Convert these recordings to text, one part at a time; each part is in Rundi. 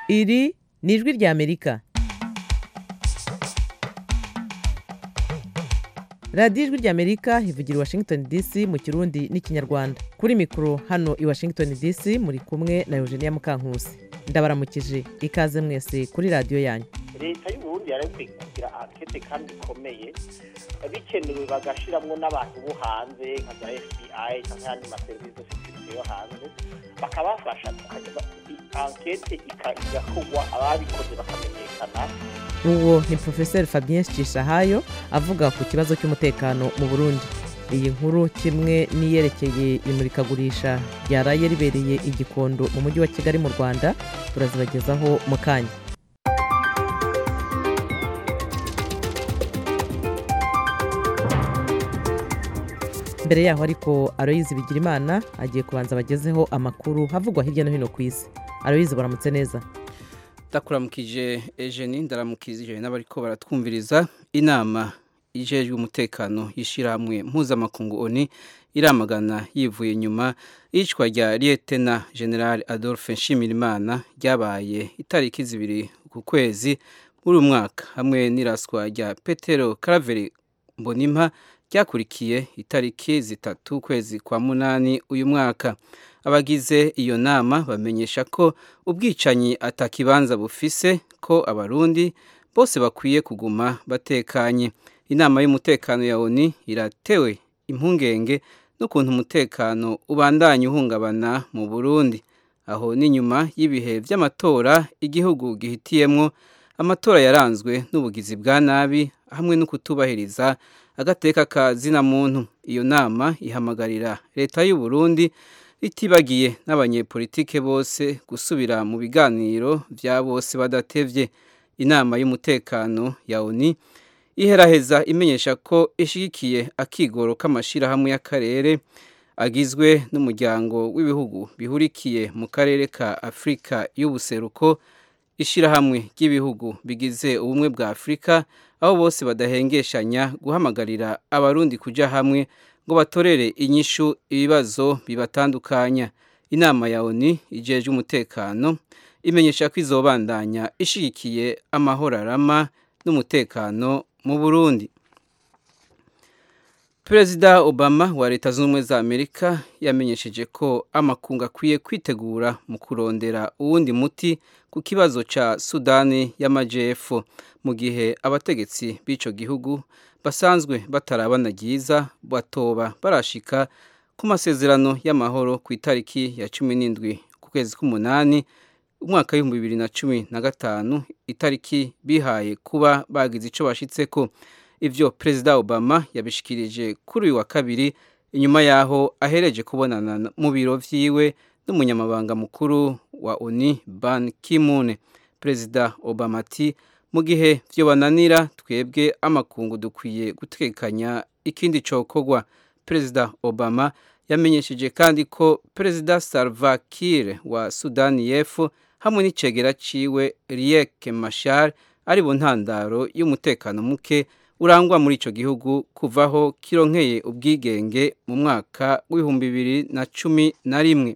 iri ni ijwi ry'amerika radiyo ijwi ry'amerika ivugira i washington dc mu kirundi n'ikinyarwanda kuri mikoro hano i washington dc muri kumwe na eugenia mukankusi ndabaramukije ikaze mwese kuri radiyo yanyu leta y'uburundi yarabikwiye kugira ankete kandi ikomeye bikenewe bagashiramwo n'abantu bo hanze nka za fbi cyangwa ayandi maserivisi sekirite yo hanze bakabafasha ankete igakorwa ababikoze bakamenyekana uwo ni porofeseri fabien cishahayo avuga ku kibazo cy'umutekano mu burundi iyi nkuru kimwe n'iyerekeye imurikagurisha ryaraye ribereye igikondo mu mujyi wa kigali mu rwanda turazibagezaho mu kanya mbere yaho ariko aroyizi bigirimana agiye kubanza abagezeho amakuru havugwa hirya no hino ku isi aroyizi baramutse neza ndakuramukije ejeni ndaramukije n'abariko baratwumviriza inama ijejwe umutekano y'ishyirahamwe mpuzamakungu oni iramagana yivuye inyuma iyicwa rya liyetena general adolphe nshimirimana ryabaye itariki zibiri ku kwezi muri uyu mwaka hamwe n'iraswa rya petero karaveri mbonimpa ryakurikiye itariki zitatu ukwezi kwa munani uyu mwaka abagize iyo nama bamenyesha ko ubwicanyi atakibanza bufise ko abarundi bose bakwiye kuguma batekanye inama y'umutekano ya oni iratewe impungenge n'ukuntu umutekano ubandanya uhungabana mu burundi aho ni nyuma y'ibihe by'amatora igihugu gihitiyemwo amatora yaranzwe n'ubugizi bwa nabi hamwe no kutubahiriza agateka ka zina muntu iyo nama ihamagarira leta y'u Burundi itibagiye n'abanyepolitike bose gusubira mu biganiro bya bose badatevye inama y'umutekano ya ONU iheraheza imenyesha ko ishigikiye akigoro k'amashirahamwe y'akarere agizwe n'umuryango w'ibihugu bihurikiye mu karere ka Afrika y'ubuseruko ishirahamwe ry'ibihugu bigize ubumwe bwa Afrika aho bose badahengeshanya guhamagarira abarundi kuja hamwe ngo batorere inyishu ibibazo bibatandukanya inama ya ONU ijejwe umutekano imenyesha ko izobandanya ishigikiye amahoro arama n'umutekano mu Burundi Perezida Obama wa Leta Zunze Ubumwe za Amerika yamenyesheje ko amakungu akwiye kwitegura mu kurondera uwundi muti ku kibazo ca Sudani y'Amajepfo mu gihe abategetsi b'ico gihugu basanzwe batarabana ryiza batoba barashika ku masezerano y'amahoro ku itariki ya cumi n'indwi ku kwezi k'umunani umwaka w'ibihumbi bibiri na cumi na gatanu itariki bihaye kuba bagize ico bashitseko ivyo perezida obama yabishikirije kuri uyu wa kabiri inyuma yaho ahereje kubonana mu biro vyiwe n'umunyamabanga mukuru wa oni ban kimune perezida obama ati mu gihe vyo bananira twebwe amakungu dukwiye gutekanya ikindi cokorwa perezida obama yamenyesheje kandi ko perezida salva kiir wa sudani y'epfo hamwe n'icegera ciwe riek mashar ari bo ntandaro y'umutekano muke urangwa muri ico gihugu kuvaho kironkeye ubwigenge mu mwaka w'ibihumbi bibiri na cumi na rimwe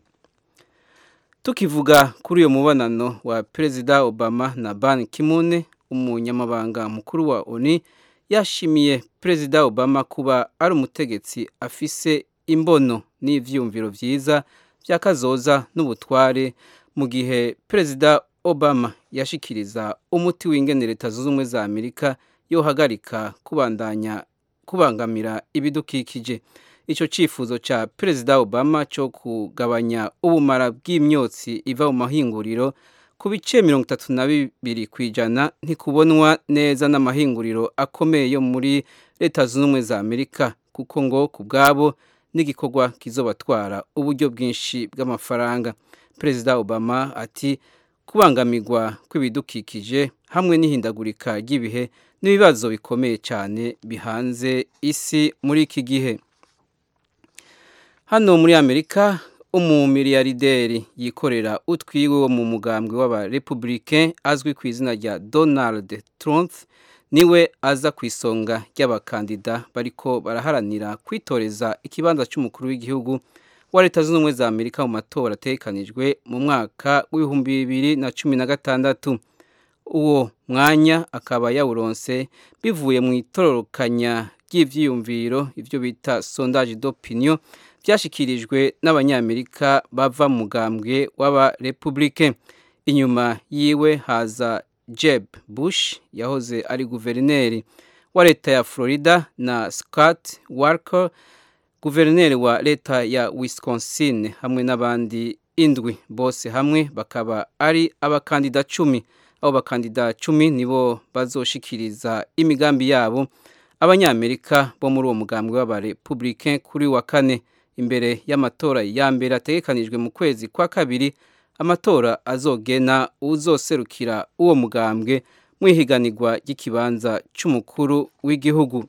tukivuga kuri uyo mubonano wa perezida obama na ban kimune umunyamabanga mukuru wa oni yashimiye perezida obama kuba ari umutegetsi afise imbono n'ivyumviro vyiza vy'akazoza n'ubutware mu gihe perezida obama yashikiriza umuti w'ingene leta zunze ubumwe za amerika yohagarika kubandanya kubangamira ibidukikije ico cifuzo ca perezida obama co kugabanya ubumara bw'imyotsi iva mu mahinguriro ku bice mirongo itatu na bibiri ku ijana ntikubonwa neza n'amahinguriro akomeye yo muri leta zunze ubumwe za amerika kuko ngo ku bwabo n'igikorwa kizobatwara uburyo bwinshi bw'amafaranga perezida obama ati kubangamirwa kw'ibidukikije hamwe n'ihindagurika ry'ibihe n'ibibazo bikomeye cyane bihanze isi muri iki gihe hano muri amerika umumiliyarderi yikorera utwiwe wo mu mugambwe w'abarepublicain azwi ku izina rya donald trump niwe aza ku isonga ry'abakandida bariko baraharanira kwitoreza ikibanza cy'umukuru w'igihugu wa leta zunze ubumwe za amerika mu matora atekanijwe mu mwaka w'ibihumbi bibiri na cumi na gatandatu uwo mwanya akaba yawuronse bivuye mu itororokanya ry'ivyiyumviro ivyo bita sondage d'opinion byashikirijwe n'abanyamerika bava mu mugambwe w'abarepublike inyuma yiwe haza jeb bush yahoze ari guverineri wa leta ya florida na scott walker guverineri wa leta ya wisconsin hamwe n'abandi indwi bose hamwe bakaba ari abakandida cumi abo bakandida cumi nibo bazoshikiriza imigambi yabo abanyamerika bo muri uwo mugambwe w'abarepublicain kuri wa kane imbere y'amatora ya mbere ategekanijwe mu kwezi kwa kabiri amatora azogena uzoserukira uwo mugambwe mu ihiganirwa ry'ikibanza cy'umukuru w'igihugu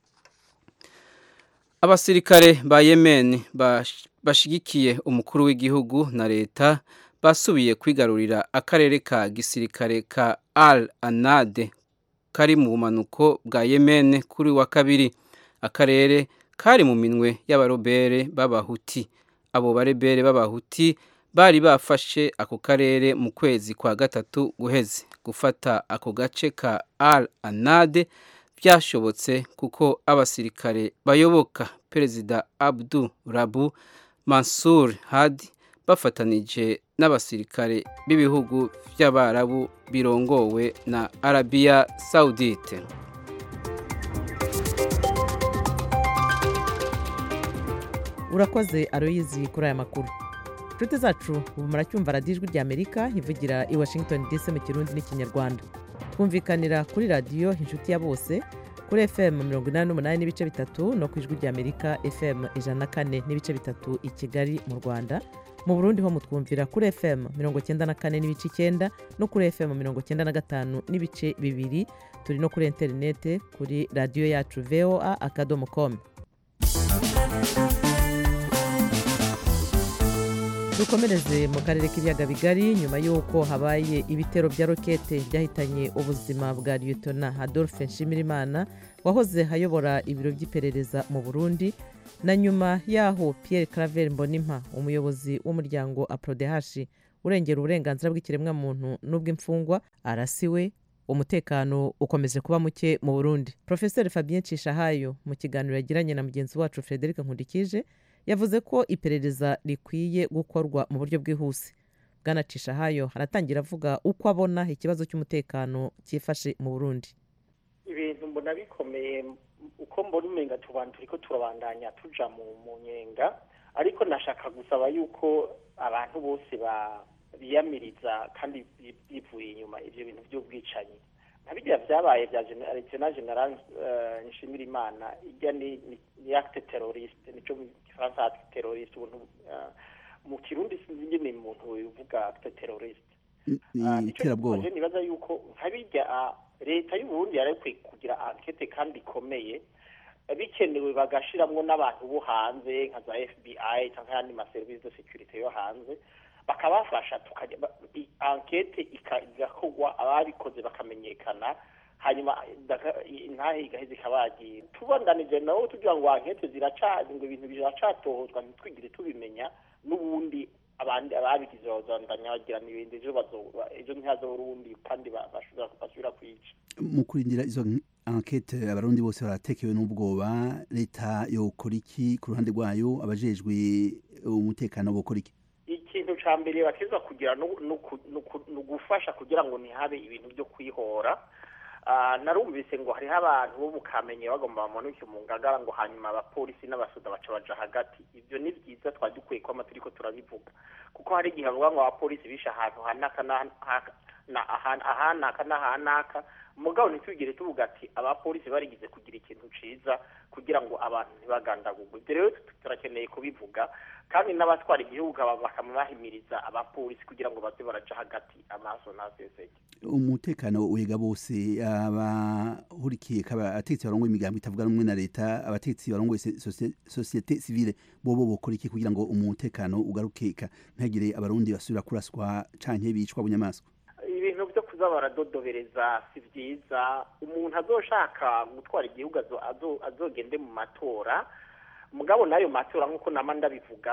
abasirikare ba yemen bashigikiye umukuru w'igihugu na leta basubiye kwigarurira akarere ka gisirikare ka al anade kari mu bumanuko bwa yemen kuri wa kabiri akarere kari mu minwe y'abarobere b'abahuti abo barebere b'abahuti bari bafashe ako karere mu kwezi kwa gatatu guheze gufata ako gace ka al anade byashobotse kuko abasirikare bayoboka perezida abdu rabu mansur hadi bafatanije n'abasirikare b'ibihugu by'abarabu birongowe na arabiya saudite urakoze aroyizi kuri aya makuru inshuti zacu ubu muracyumva radiyo ijwi ry'amerika ivugira i washington dc mu kirundi n'ikinyarwanda twumvikanira kuri radiyo inshuti ya bose kuri fm mirongo inani n'umunani n'ibice bitatu no ku ijwi ry'amerika fm ijana na kane n'ibice bitatu i kigali mu rwanda mu burundi ho mutwumvira kuri fm mirongo icyenda na kane n'ibice icyenda no kuri fm mirongo icyenda na gatanu n'ibice bibiri turi no kuri interinete kuri radiyo yacu voa akadomo komu dukomereze mu karere k'ibiyaga bigari nyuma y'uko habaye ibitero bya rokete byahitanye ubuzima bwa liyetona adolphe nshimirimana wahoze ayobora ibiro by'iperereza mu burundi na nyuma y'aho pierre claver mbonimpa umuyobozi w'umuryango aprodehashi urengera uburenganzira bw'ikiremwamuntu n'ubw'imfungwa arasiwe umutekano ukomeje kuba muke mu burundi profeseri fabien cishahayo mu kiganiro yagiranye na mugenzi wacu frederic nkundikije yavuze ko iperereza rikwiye gukorwa mu buryo bwihuse bwanacisha hayo haratangira avuga uko abona ikibazo cy'umutekano cyifashe mu burundi ibintu mbona bikomeye uko mbona umenga tubantu turiko turabandanya tuja mu mu nyenga ariko nashaka gusaba yuko abantu bose biyamiriza kandi bivuye inyuma ivyo bintu by'ubwicanyi nka birya vyabaye vya lieutenant general nshimira imana irya ni ni acte terroriste nico mu gifaransa acte terroriste ubuntu mu kirundi sinzi ingene umuntu uvuga acte terroriste iterabwoba nibaza yuko nka birya leta y'uburundi yarekwiye kugira ankete kandi ikomeye bikenewe bagashiramwo n'abantu bo hanze nka za fbi cyangwa ayandi maserivisi de securite yo hanze bakabafasha tukajya ankete igakorwa ababikoze bakamenyekana hanyuma intahe igaheza ikabagira tubandanije nabo tugira ngo ankete ziracazi ngo ibintu biracatohozwa ntitwigire tubimenya n'ubundi abandi ababigize bazandanya bagira n'ibindi ejo ejo ntihazobura ubundi kandi basubira kwica mu kurindira izo ankete abarundi bose baratekewe n'ubwoba leta yokora iki ku ruhande rwayo abajejwe umutekano bokora iki ikintu ca mbere batezwa kugira ni ugufasha kugira ngo ntihabe ibintu byo kwihora narumvise ngo hariho abantu bo mukamenye bagomba bamanuke mu ngagara ngo hanyuma abapolisi n'abasoda baca baja hagati ibyo ni byiza twari dukwiye ko amategeko turabivuga kuko hari igihe bavuga ngo abapolisi bishe ahantu hanaka ahanaka n'ahanaka mugabo ntitwigire tuvuga ati abapolisi barigize kugira ikintu ciza kugira ngo abantu ntibagandagurwe ibyo rero turakeneye kubivuga kandi n'abatwara igihugu bakaba bahimiriza abapolisi kugira ngo baze baraca hagati amaso ntaseseke umutekano wega bose abahurikiye abategetsi barongoye imigambo itavuga rumwe na leta abategetsi barongoye sosiyete sivile bobo bokora iki kugira ngo umutekano ugarukeka ntihagire abarundi basubira kuraswa canke bicwa bunyamaswa ibintu byo kuza baradodobereza si byiza umuntu azoshaka gutwara igihugu azogende mu matora mugabo n'ayo matora nk'uko nama ndabivuga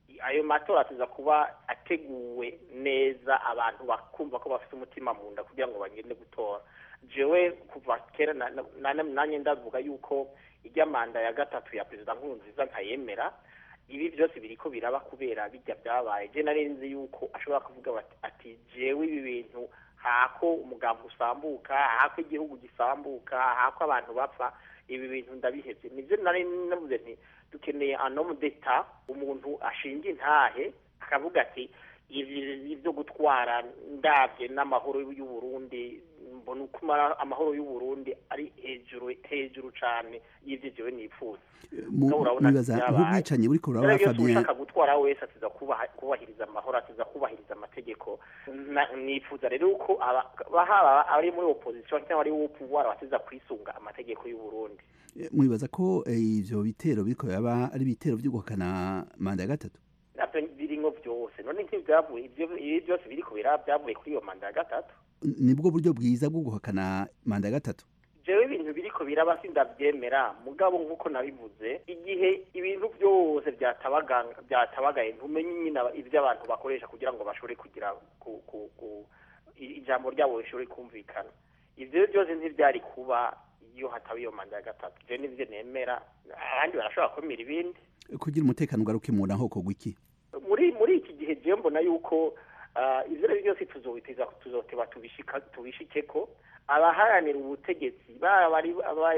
ayo matora ateza kuba ateguwe neza abantu bakumva ko bafite umutima mu nda kugira ngo bagende gutora jewe kuva kera na- na- na- nanjye ndavuga yuko ijya manda ya gatatu ya perezida nkurunziza nkayemera ibi byose biriko biraba kubera bijya byabaye je nari nzi yuko ashobora kuvuga bati- ati jewe ibi bintu hako umugambi usambuka hako igihugu gisambuka hako abantu bapfa ibi bintu ndabihevye nivyo nari navuze nti dukeneye anomu deta umuntu ashinga intahe akavuga ati ibi byo gutwara ndabye n'amahoro y'uburundi mbona uko amara- amahoro y'uburundi ari hejuru hejuru cane y'ivyo jewe nifuza Mu- Nawe urabona mwibaza byabaye. nk'ubwicanyi buriko buraba rero iyo Fabien ushaka gutwara wese atiza kubaha- kubahiriza amahoro atiza kubahiriza amategeko Na- nifuza rero ko aba- bahaba ari muri opposition cyangwa ari wo pouvoir batiza kwisunga amategeko y'u Burundi Eh, mwibaza ko eh, ivyo bitero biriko biraba ari ibitero vyo guhakana manda ya gatatu navyo birimwo byose none ntibyavuye ivyo ibi byose biriko biraba byavuye kuri iyo manda ya gatatu N- nibwo buryo bwiza bwo guhakana manda ya gatatu jewe ibintu biriko biraba sindavyemera mugabo nk'uko nabivuze igihe ibintu byose byatabaganga byatabagaye ntumenye nyine aba- ivyo abantu bakoresha kugira ngo bashobore kugira ku, ku, ku, i- ijambo ryabo rishobore kumvikana ivyo byose ntivyari kuba iyo hataba iyo manda ya gatatu je nivyo nemera abandi barashobora kwemera ibindi kugira umutekano ugaruke mu ntaho kogwa iki muri muri iki gihe je mbona yuko ah, ivyo ari byose tuzobiteza tuzoteba tubishika tubishikeko abaharanira ubutegetsi baba bari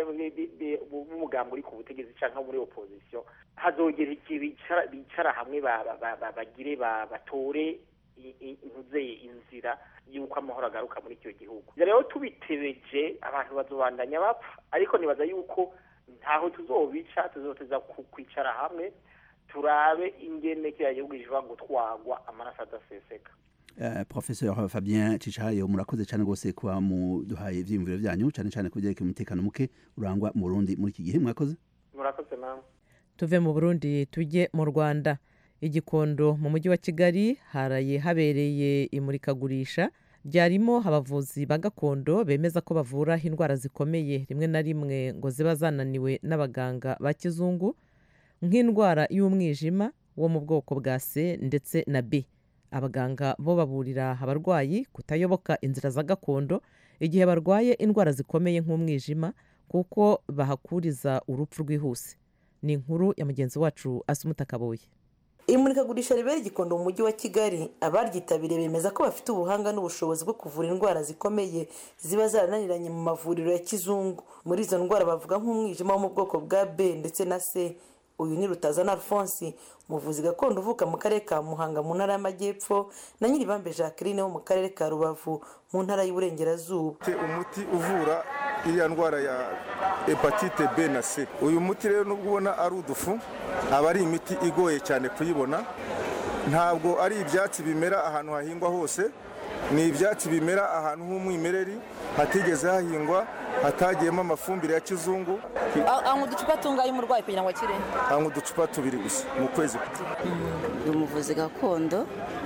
b'umugambi uri ku butegetsi cyangwa muri opposition hazogera igihe bicara bicara hamwe ba- ba- ba- ba- bagire ba- batore i- i- intuzeye inzira y'uko amahoro agaruka muri icyo gihugu rero tubitebeje abantu bazobandanya bapfa ariko nibaza yuko ntaho tuzobica tuzoteza ku- kwicara hamwe turabe ingene kiriya gihugu gishobora gutwarwa amaraso adaseseka Uh, professeur Fabien Cicayo murakoze cyane rwose kuba muduhaye ivyiyumviro vyanyu cyane cyane kubyerekeye umutekano muke urangwa mu Burundi muri iki gihe mwakoze murakoze namwe tuve mu burundi tujye mu rwanda igikondo mu mujyi wa kigali haraye habereye imurikagurisha ryarimo abavuzi ba gakondo bemeza ko bavura indwara zikomeye rimwe na rimwe ngo ziba zananiwe n'abaganga ba kizungu nk'indwara y'umwijima wo mu bwoko bwa c ndetse na b abaganga bo baburira abarwayi kutayoboka inzira za gakondo igihe barwaye indwara zikomeye nk'umwijima kuko bahakuriza urupfu rwihuse ni inkuru ya mugenzi wacu asumuta kabuye imurikagurisha ribera igikondo mu mujyi wa kigali abaryitabiriye bemeza ko bafite ubuhanga n'ubushobozi bwo kuvura indwara zikomeye ziba zarananiranye mu mavuriro ya kizungu muri izo ndwara bavuga nk'umwijima wo mu bwoko bwa b ndetse na c uyu ni rutazana alphonse umuvuzi gakondo uvuka mu karere ka muhanga mu ntara y'amajyepfo na nyiribambe jacqueline wo mu karere ka rubavu mu ntara y'uburengerazuba Te umuti uvura iriya ndwara ya hepatite B na C uyu muti rero nubwo ubona ari udufu aba ari imiti igoye cyane kuyibona ntabwo ari ibyatsi bimera ahantu hahingwa hose ni ibyatsi bimera ahantu h'umwimereri hatigeze hahingwa hatagiyemo amafumbire ya kizungu anywa uducupa tungaye umurwayi kugira ngo akire hanywa uducupa tubiri gusa mu kwezi ni umuvuzi gakondo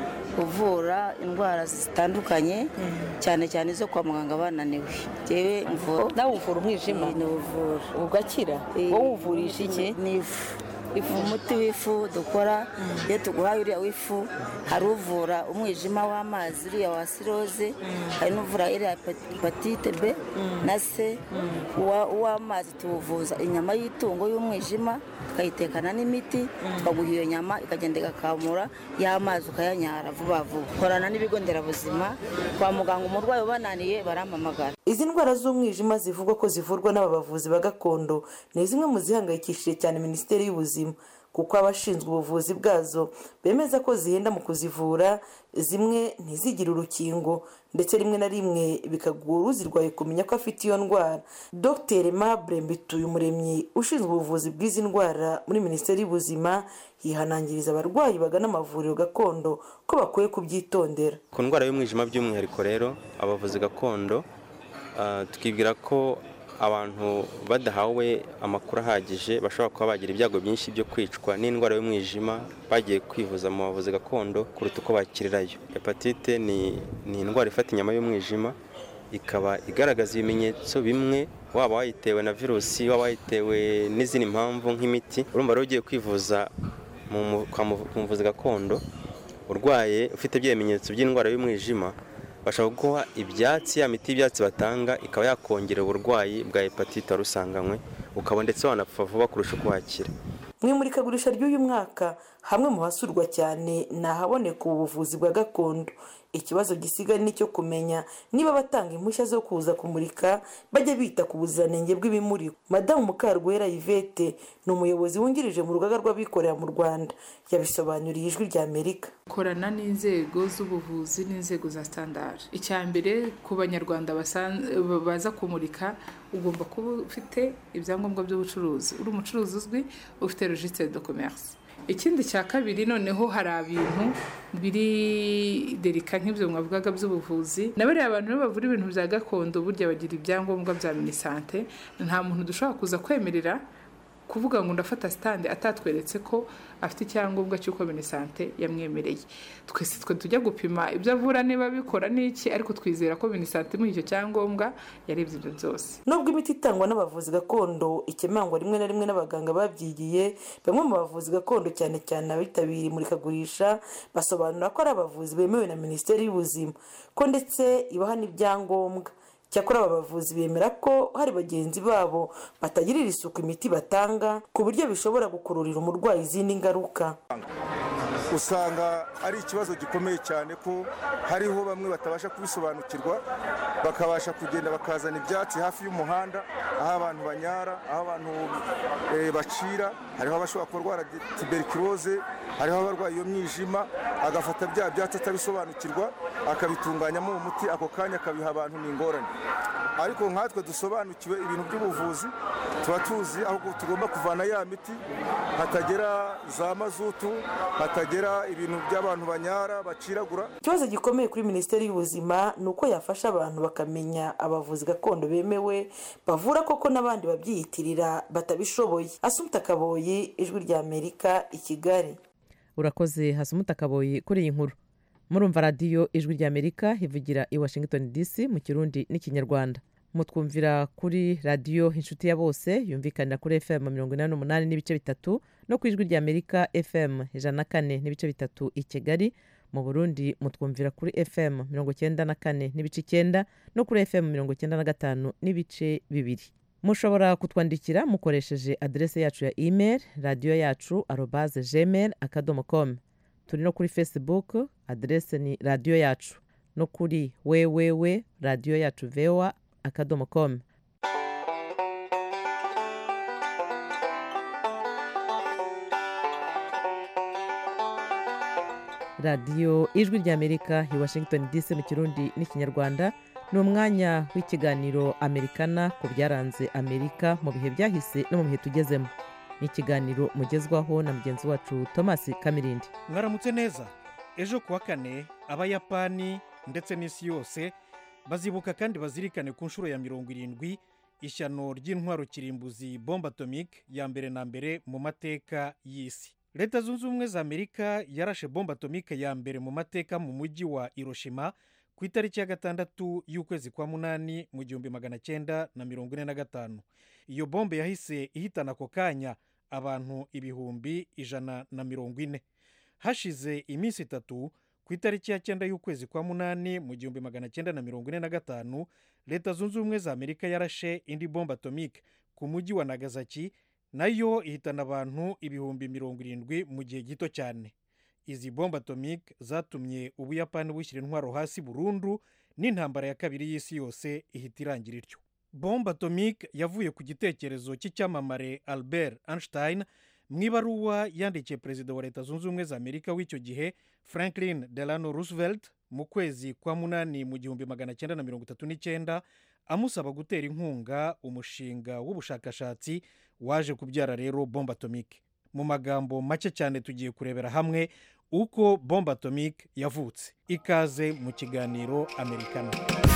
uvura indwara zitandukanye cyane cyane izo kwa muganga bananiwe ngewe mvura nawe uvura umwijima ni uvura ugakira Eh, wowe uvurisha iki ni ifu ifu umuti w'ifu dukora iyo tuguhaye uriya w'ifu hari uvura umwijima w'amazi uriya wa siroze hari n'uvura iriya hepatite b na c Uwa- uw'amazi tuwuvuza inyama y'itungo y'umwijima tukayitekana n'imiti tukaguha iyo nyama ikagenda igakamura y'amazi ukayanyara vuba vuba korana n'ibigo nderabuzima kwa muganga umurwayi ubananiye barampamagara izi ndwara z'umwijima zivugwa ko zivurwa n'aba bavuzi ba gakondo ni zimwe mu zihangayikishije cyane minisiteri y'ubuzima kuko abashinzwe ubuvuzi bwazo bemeza ko zihenda mu kuzivura zimwe ntizigire urukingo ndetse rimwe na rimwe bikagora uzirwaye kumenya ko afite iyo ndwara dr mabure mbituyumuremyi ushinzwe ubuvuzi bw'izi ndwara muri minisiteri y'ubuzima yihanangiriza abarwayi bagana amavuriro gakondo ko bakwiye kubyitondera ku ndwara y'umwijima by'umwihariko rero abavuzi gakondo ah, twibwira ko abantu badahawe amakuru ahagije bashobora kuba bagira ibyago byinshi byo kwicwa n'indwara y'umwijima bagiye kwivuza mu bavuzi gakondo kuruta uko bakirirayo hepatite ni, ni indwara ifata inyama y'umwijima ikaba igaragaza ibimenyetso bimwe waba wayitewe na virusi waba wayitewe n'izindi mpamvu nk'imiti urumva rero ugiye kwivuza mu mu- kwa mu- ku muvuzi gakondo urwaye ufite bya bimenyetso by'indwara y'umwijima bashobora kuguha ibyatsi ya miti y'ibyatsi batanga ikaba yakongera uburwayi bwa hepatite wari usanganywe ukaba ndetse wanapfa vuba kurusha uko wakira mu imurikagurisha ry'uyu mwaka hamwe mu hasurwa cyane ni ahaboneka ubu buvuzi bwa gakondo ikibazo gisigaye ni icyo kumenya niba abatanga impushya zo kuza kumurika bajya bita ku buziranenge bw'ibimurikwa madamu mukarwera yvette ni umuyobozi wungirije mu rugaga rw'abikorera mu rwanda yabisobanuriye ijwi rya amerika korana n'inzego z'ubuvuzi n'inzego za standard icya mbere ku banyarwanda basan- baza kumurika ugomba kuba ufite ibyangombwa by'ubucuruzi uri umucuruzi uzwi ufite registre de commerce ikindi cya kabiri noneho hari ibintu biri derika nk'ibyo mwavugaga by'ubuvuzi na bariya abantu rero bavura ibintu bya gakondo burya bagira ibyangombwa bya minisante nta muntu dushobora kuza kwemerera kuvuga ngo ndafata sitande atatweretse ko afite icyangombwa cy'uko minisante yamwemereye twese twe tujya gupima ibyo avura niba bikora n'iki ariko twizera ko minisante imuha icyo cyangombwa yarebye ibyo byose nubwo imiti itangwa n'abavuzi gakondo ikemangwa rimwe na rimwe n'abaganga babyigiye bamwe mu bavuzi gakondo cyane cyane abitabiriye imurikagurisha basobanura ko ari abavuzi bemewe na minisiteri y'ubuzima ko ndetse ibaha n'ibyangombwa cyakora aba bavuzi bemera ko hari bagenzi babo batagirira isuku imiti batanga ku buryo bishobora gukururira umurwayi izindi ngaruka usanga ari ikibazo gikomeye cyane ko hariho bamwe batabasha kubisobanukirwa bakabasha kugenda bakazana ibyatsi hafi y'umuhanda aho abantu banyara aho abantu eh, bacira hariho abashobora kurwara di- tuberculose hariho abarwaye iyo mwijima agafata bya byatsi atabisobanukirwa akabitunganyamo uwo muti ako kanya akabiha abantu ni ingorane ariko nkatwe dusobanukiwe ibintu by'ubuvuzi tuba tuzi aho tugomba kuvana ya miti hatagera za mazutu hatagera ibintu by'abantu banyara baciragura ikibazo gikomeye kuri minisiteri y'ubuzima ni uko yafasha abantu bakamenya abavuzi gakondo bemewe bavura koko n'abandi babyiyitirira batabishoboye asumta kaboyi ijwi rya amerika i kigali urakoze hasumuta kaboyi kuri iyi nkuru murumva radiyo ijwi rya amerika ivugira i washington dc mu kirundi n'ikinyarwanda mutwumvira kuri radiyo inshuti ya bose yumvikanira kuri fm mirongo inani n'umunani n'ibice bitatu no ku ijwi rya amerika fm ijana na kane n'ibice bitatu i kigali mu burundi mutwumvira kuri fm mirongo icyenda na kane n'ibice icyenda no kuri fm mirongo icyenda na gatanu n'ibice bibiri mushobora kutwandikira mukoresheje aderese yacu ya email radiyo yacu arobaze gmail akadomo com turi no kuri facebook aderese ni radiyo yacu no kuri wewewe radiyo yacu voa akadomo com radiyo ijwi ry'amerika i washington dc mu kirundi n'ikinyarwanda ni umwanya w'ikiganiro amerikana ku byaranze amerika mu bihe byahise no mu bihe tugezemo ni ikiganiro mugezwaho na mugenzi wacu thomas kamirindi mwaramutse neza ejo kuwa kane abayapani ndetse n'isi yose bazibuka kandi bazirikane ku nshuro ya mirongo irindwi ishyano ry'intwaro kirimbuzi bombe atomike ya mbere na mbere mu mateka y'isi leta zunze ubumwe za amerika yarashe bombe atomike ya mbere mu mateka mu mujyi wa hiroshima ku itariki ya gatandatu y'ukwezi kwa munani mu gihumbi magana cyenda na mirongo ine na gatanu iyo bombe yahise ihitana ako kanya abantu ibihumbi ijana na mirongo ine hashize iminsi itatu ku itariki ya cyenda y'ukwezi kwa munani mu gihumbi magana cyenda na mirongo ine na gatanu leta zunze ubumwe za amerika yarashe indi bombe atomike ku mujyi wa nagasaki nayo ihitana abantu ibihumbi mirongo irindwi mu gihe gito cyane izi bombe atomike zatumye ubuyapani bushyira intwaro hasi burundu n'intambara ya kabiri y'isi yose ihita irangira ityo bombe atomike yavuye ku gitekerezo cy'icyamamare albert einstein mu ibaruwa yandikiye perezida wa leta zunze ubumwe za amerika w'icyo gihe franklin delano roosevelt mu kwezi kwa munani mu gihumbi magana cyenda na mirongo itatu n'icyenda amusaba gutera inkunga umushinga w'ubushakashatsi waje kubyara rero bombe atomike mu magambo make cyane tugiye kurebera hamwe uko bombe atomike yavutse ikaze mu kiganiro amerikana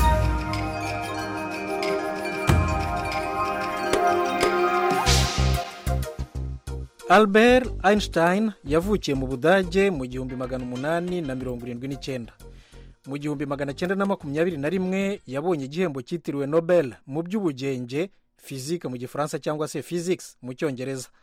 albert einstein yavukiye mu budage mu gihumbi magana umunani na mirongo irindwi n'icyenda mu gihumbi magana cyenda na makumyabiri na rimwe yabonye igihembo cyitiriwe nobel mu by'ubugenge fizike mu gifaransa cyangwa se physics mu cyongereza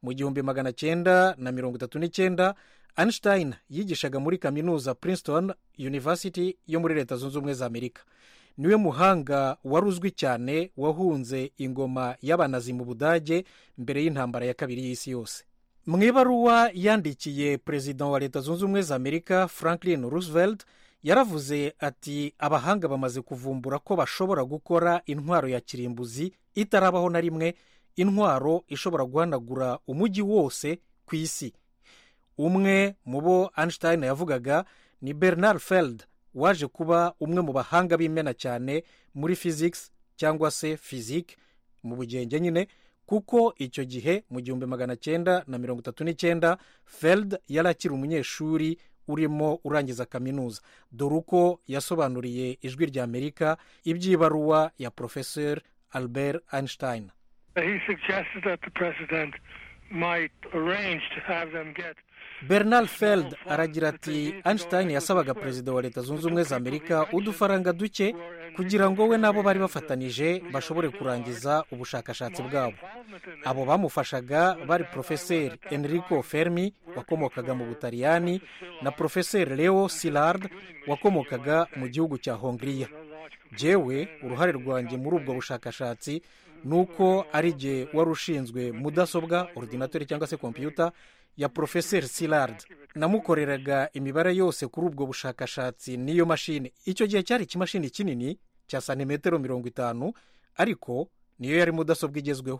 mu gihumbi magana cyenda na mirongo itatu n'icyenda einstein yigishaga muri kaminuza princeton university yo muri leta zunze ubumwe za amerika niwe muhanga wari uzwi cyane wahunze ingoma y'abanazi mu budage mbere y'intambara ya kabiri y'isi yose mu ibaruwa yandikiye perezida wa leta zunze ubumwe za amerika franklin roosevelt yaravuze ati abahanga bamaze kuvumbura ko bashobora gukora intwaro ya kirimbuzi itarabaho na rimwe intwaro ishobora guhanagura umujyi wose ku isi umwe mu bo einstein yavugaga ni bernard feld waje kuba umwe mu bahanga b'imena cyane muri physics cyangwa se physique mu bugenge nyine kuko icyo gihe mu gihumbi magana cyenda na mirongo itatu n'icyenda feld yari akiri umunyeshuri urimo urangiza kaminuza dore uko yasobanuriye ijwi rya amerika iby'ibaruwa ya porofeseri albert einstein He suggested that the president might arrange to have them get bernard feld aragira ati einstein yasabaga perezida wa leta zunze ubumwe za amerika udufaranga duke kugira ngo we n'abo bari bafatanije bashobore kurangiza ubushakashatsi bwabo abo bamufashaga bari porofeseri enrico fermi wakomokaga mu butaliyani na porofeseri leo silard wakomokaga mu gihugu cya hongiriya jyewe uruhare rwanjye muri ubwo bushakashatsi ni uko ari jye wari ushinzwe mudasobwa ordinateur cyangwa se kompiyuta ya porofeseri silard namukoreraga imibare yose kuri ubwo bushakashatsi n'iyo mashini icyo gihe cyari ikimashini kinini cya santimetero mirongo itanu ariko niyo yari mudasobwa igezweho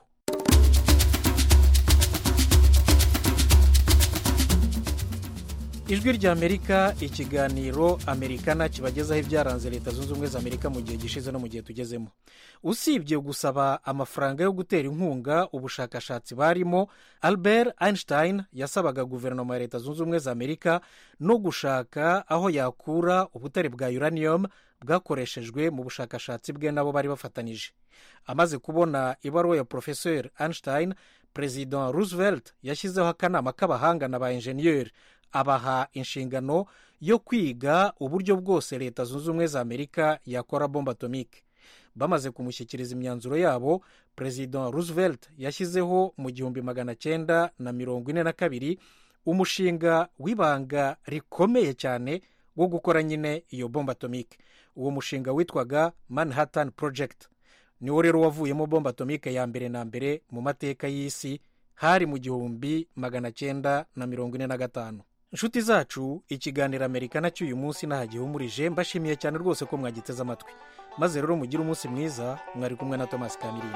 ijwi rya amerika ikiganiro amerikana kibagezaho ibyaranze leta zunze ubumwe za amerika mu gihe gishize no mu gihe tugezemo usibye gusaba amafaranga yo gutera inkunga ubushakashatsi barimo albert einstein yasabaga guverinoma ya leta zunze ubumwe za amerika no gushaka aho yakura ubutare bwa uranium bwakoreshejwe mu bushakashatsi bwe nabo bari bafatanije amaze kubona ibaruwa ya porofeseri einstein perezida roosevelt yashyizeho akanama k'abahanga na ba enjeniyeri abaha inshingano yo kwiga uburyo bwose leta zunze ubumwe za amerika yakora bombe atomike bamaze kumushyikiriza imyanzuro yabo perezida roosevelt yashyizeho mu gihumbi magana cyenda na mirongo ine na kabiri umushinga w'ibanga rikomeye cyane wo gukora nyine iyo bombe atomike uwo mushinga witwaga manhattan project niwo rero wavuyemo bombe atomike ya mbere na mbere mu mateka y'isi hari mu gihumbi magana cyenda na mirongo ine na gatanu inshuti zacu ikiganiro amerikana cy'uyu munsi nahagihumurije mbashimiye cyane rwose ko mwagiteze amatwi maze rero mugire umunsi mwiza mwari kumwe na thomas kamirindi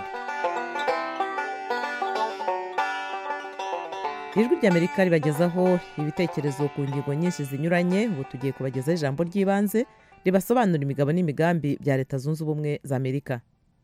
ijwi ry'amerika ribagezaho ibitekerezo ku ngingo nyinshi zinyuranye ubu tugiye kubagezaho ijambo ry'ibanze ribasobanura imigabo n'imigambi bya leta zunze ubumwe za amerika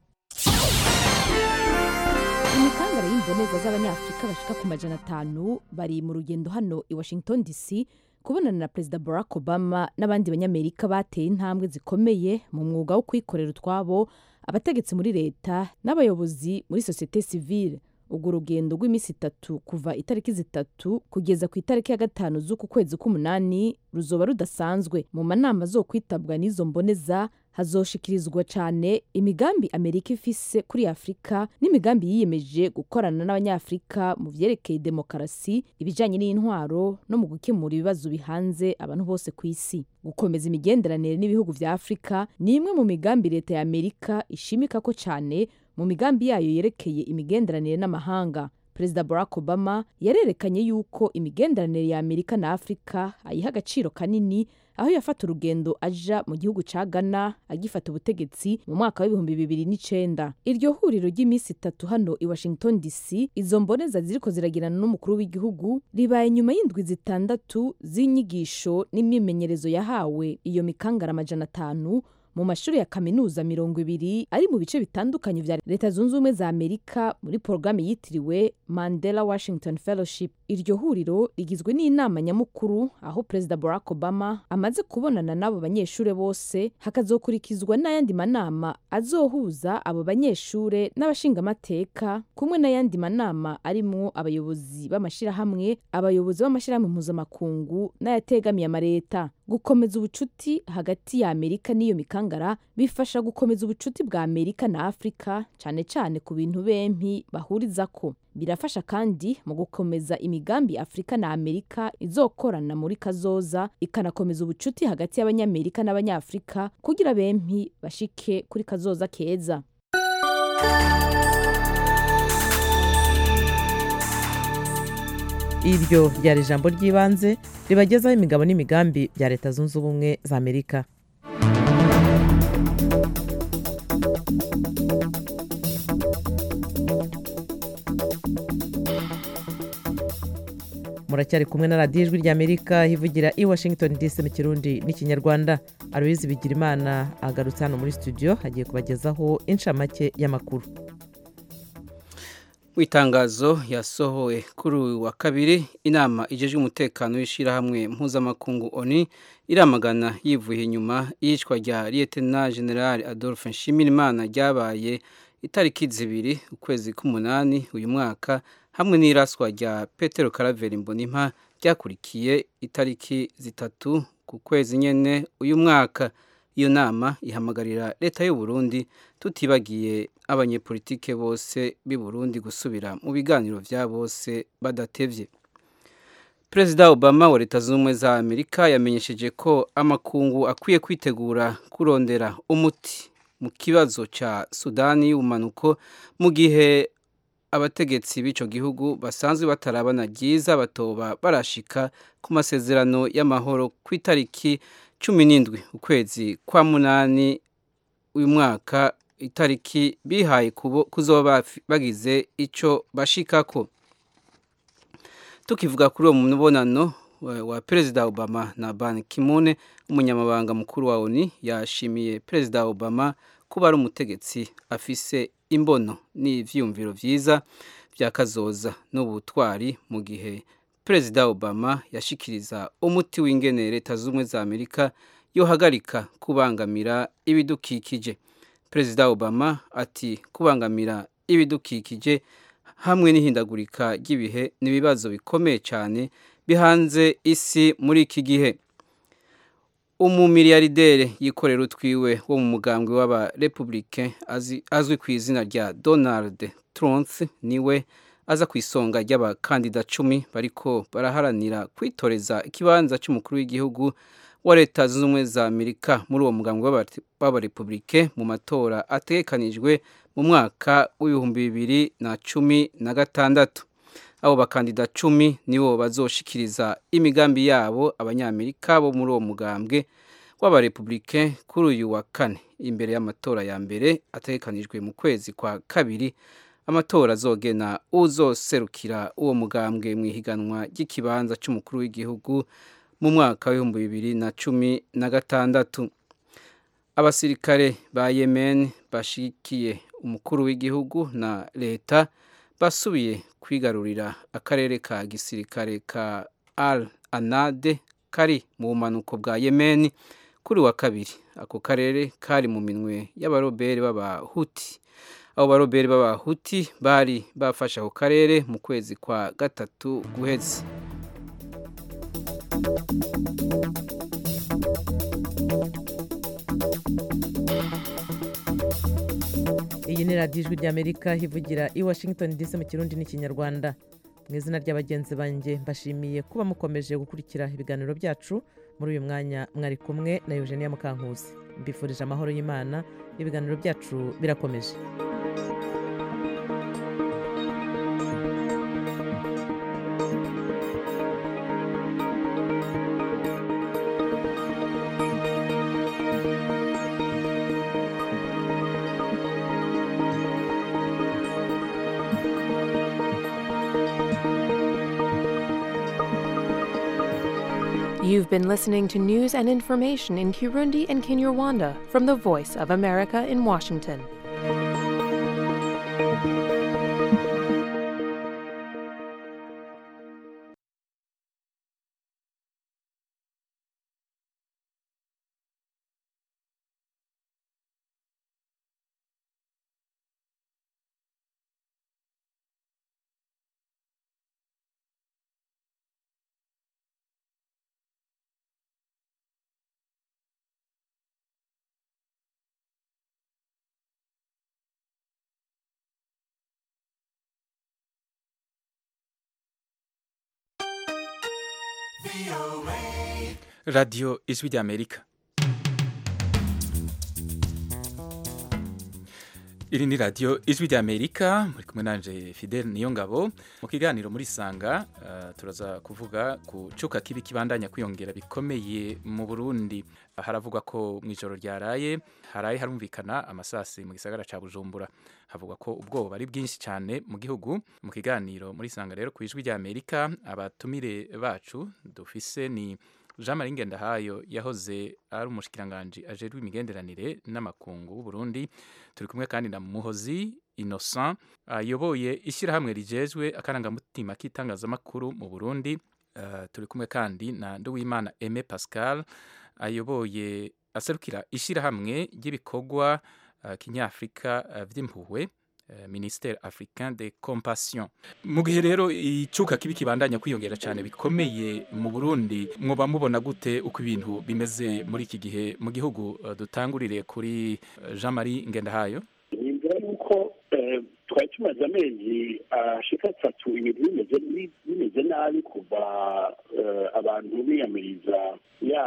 imikangara y'imboneza z'abanyafurika bashika ku majana atanu bari mu rugendo hano i washington dc kubonana na perezida barack obama n'abandi banyamerika bateye intambwe zikomeye mu mwuga wo kwikorera utwabo abategetsi muri leta n'abayobozi muri sosiyete sivile urwo rugendo rw'iminsi itatu kuva itariki zitatu kugeza ku itariki ya gatanu z'uku kwezi k'umunani ruzoba rudasanzwe mu manama zo kwitabwa n'izo mboneza hazoshikirizwa cyane imigambi amerika ifise kuri afurika n'imigambi yiyemeje gukorana n'abanyafurika mu byerekeye demokarasi ibijyanye n'intwaro no mu gukemura ibibazo bihanze abantu bose ku isi gukomeza imigenderanire n'ibihugu bya afurika ni imwe mu migambi leta ya amerika ishimika ko cyane mu migambi yayo yerekeye imigenderanire n'amahanga perezida barack obama yarerekanye yuko imigenderanire ya amerika na afurika ayiha agaciro kanini aho yafata urugendo aja mu gihugu ca ghana agifata ubutegetsi mu mwaka w'ibihumbi bibiri n'icenda iryo huriro ry'iminsi itatu hano i washington dc izo mboneza ziriko ziragirana n'umukuru w'igihugu ribaye nyuma y'indwi zitandatu z'inyigisho n'imyimenyerezo yahawe iyo mikangara amajana atanu mu mashuri ya kaminuza mirongo ibiri ari mu bice bitandukanye vya leta zunze ubumwe za amerika muri porogaramu yitiriwe mandela washington fellowship iryo huriro rigizwe n'inama nyamukuru aho perezida barack obama amaze kubonana n'abo banyeshuri bose hakazokurikizwa n'ayandi manama azohuza abo banyeshuri n'abashingamateka kumwe n'ayandi manama arimwo abayobozi b'amashyirahamwe abayobozi b'amashyirahamwe mpuzamakungu n'ayategamiye amareta gukomeza ubucuti hagati ya amerika n'iyo mikanga mikangara bifasha gukomeza ubucuti bwa amerika na afurika cyane cyane ku bintu bempi bahurizako birafasha kandi mu gukomeza imigambi afurika na amerika izokorana muri kazoza ikanakomeza ubucuti hagati y'abanyamerika n'abanyafurika kugira bempi bashike kuri kazoza keza iryo ryari ijambo ry'ibanze ribagezaho imigabo n'imigambi bya leta zunze ubumwe za amerika muracyari kumwe na radiyo ijwi ry'amerika ivugira i washington dc mu kirundi n'ikinyarwanda aloyizi bigirimana agarutse hano muri studio agiye kubagezaho inshamake y'amakuru mu itangazo yasohowe kuri uyu wa kabiri inama ijejwe umutekano w'ishyirahamwe mpuzamakungu oni iramagana yivuye inyuma y'iyicwa rya liyetena generale adolphe nshimirimana ryabaye itariki zibiri ukwezi k'umunani uyu mwaka hamwe n'iraswa rya petero karaveri mbonimpa ryakurikiye itariki zitatu ku kwezi nyine uyu mwaka iyo nama ihamagarira leta y'u Burundi tutibagiye abanyepolitike bose b'i Burundi gusubira mu biganiro bya bose badatevye perezida obama wa leta zunze ubumwe za amerika yamenyesheje ko amakungu akwiye kwitegura kurondera umuti mu kibazo cya sudani y'ubumanuko mu gihe abategetsi b'icyo gihugu basanzwe batarabana ryiza batoba barashika ku masezerano y'amahoro ku itariki cumi n'indwi ukwezi kwa munani uyu mwaka itariki bihaye kuzoba bagize icyo bashikako tukivuga kuri uwo mubonano wa perezida obama na ban kimune umunyamabanga mukuru wa oni yashimiye perezida obama kuba ari umutegetsi afise imbono n'ivyumviro vyiza vya kazoza n'ubutwari mu gihe perezida obama yashikiriza umuti w'ingene leta z'ubumwe za amerika yohagarika kubangamira ibidukikije perezida obama ati kubangamira ibidukikije hamwe n'ihindagurika ry'ibihe ni ibibazo bikomeye cyane bihanze isi muri iki gihe umumiliyardere yikorera utwiwe wo mu mugambwe w'abarepublike azwi ku izina rya donald trump niwe aza ku isonga ry'abakandida cumi bariko baraharanira kwitoreza ikibanza cy'umukuru w'igihugu wa leta zunze ubumwe za amerika muri uwo mugambwe w'abarepublike mu matora ategekanijwe mu mwaka w'ibihumbi bibiri na cumi na gatandatu abo bakandida cumi nibo bazoshikiriza imigambi yabo abanyamerika bo muri uwo mugambwe w'abarepublike kuri uyu wa kane imbere y'amatora ya mbere ategekanijwe mu kwezi kwa kabiri amatora azogena uzoserukira uwo mugambwe mu ihiganwa ry'ikibanza cy'umukuru w'igihugu mu mwaka w'ibihumbi bibiri na cumi na gatandatu abasirikare ba yemen bashikiye umukuru w'igihugu na leta basubiye kwigarurira akarere ka gisirikare ka al anade kari mu bumanuko bwa yemen kuri wa kabiri ako karere kari mu minwe y'abaroberi b'abahuti abo baroberi b'abahuti bari bafashe ako karere mu kwezi kwa gatatu guheze iyi ni radiyo ijwi ry'amerika ivugira i washington dc mu kirundi n'ikinyarwanda mu izina ry'abagenzi banjye mbashimiye kuba mukomeje gukurikira ibiganiro byacu muri uyu mwanya mwari kumwe na eugenia mukankusi mbifurije amahoro y'imana ibiganiro byacu birakomeje You've been listening to news and information in Kirundi and Kinyarwanda from the Voice of America in Washington. radiyo ijwi ry'amerika iri ni radiyo ijwi ry'amerika muri kumwe nanje fidel niyo ngabo mu kiganiro muri sanga uh, turaza kuvuga ku cuka kibi kibandanya kwiyongera bikomeye mu burundi haravugwa ko mu ijoro ryaraye haraye harumvikana amasasi mu gisagara ca bujumbura havugwa ko ubwoba ari bwinshi cyane mu gihugu mu kiganiro muri sanga rero ku ijwi ry'amerika abatumire bacu dufise ni jean marie ngendahayo yahoze ari umushikiranganji ajejwe imigenderanire n'amakungu w'uburundi turi kumwe kandi na muhozi innocent ayoboye ishyirahamwe rijejwe akarangamutima k'itangazamakuru mu burundi uh, turi kumwe kandi na nduwimana aime pascal ayoboye aserukira ishyirahamwe ry'ibikorwa uh, kinyafurika uh, vy'impuhwe ministere africain de compassion mu gihe rero icuka kibi kibandanya kwiyongera cyane bikomeye mu Burundi mwoba mubona gute uko ibintu bimeze muri iki gihe mu gihugu dutangurire kuri Jean Marie Ngendahayo nimvira yuko twari tumaze amezi ashika atatu ibintu bimeze bimeze nabi kuva abantu biyamiriza ya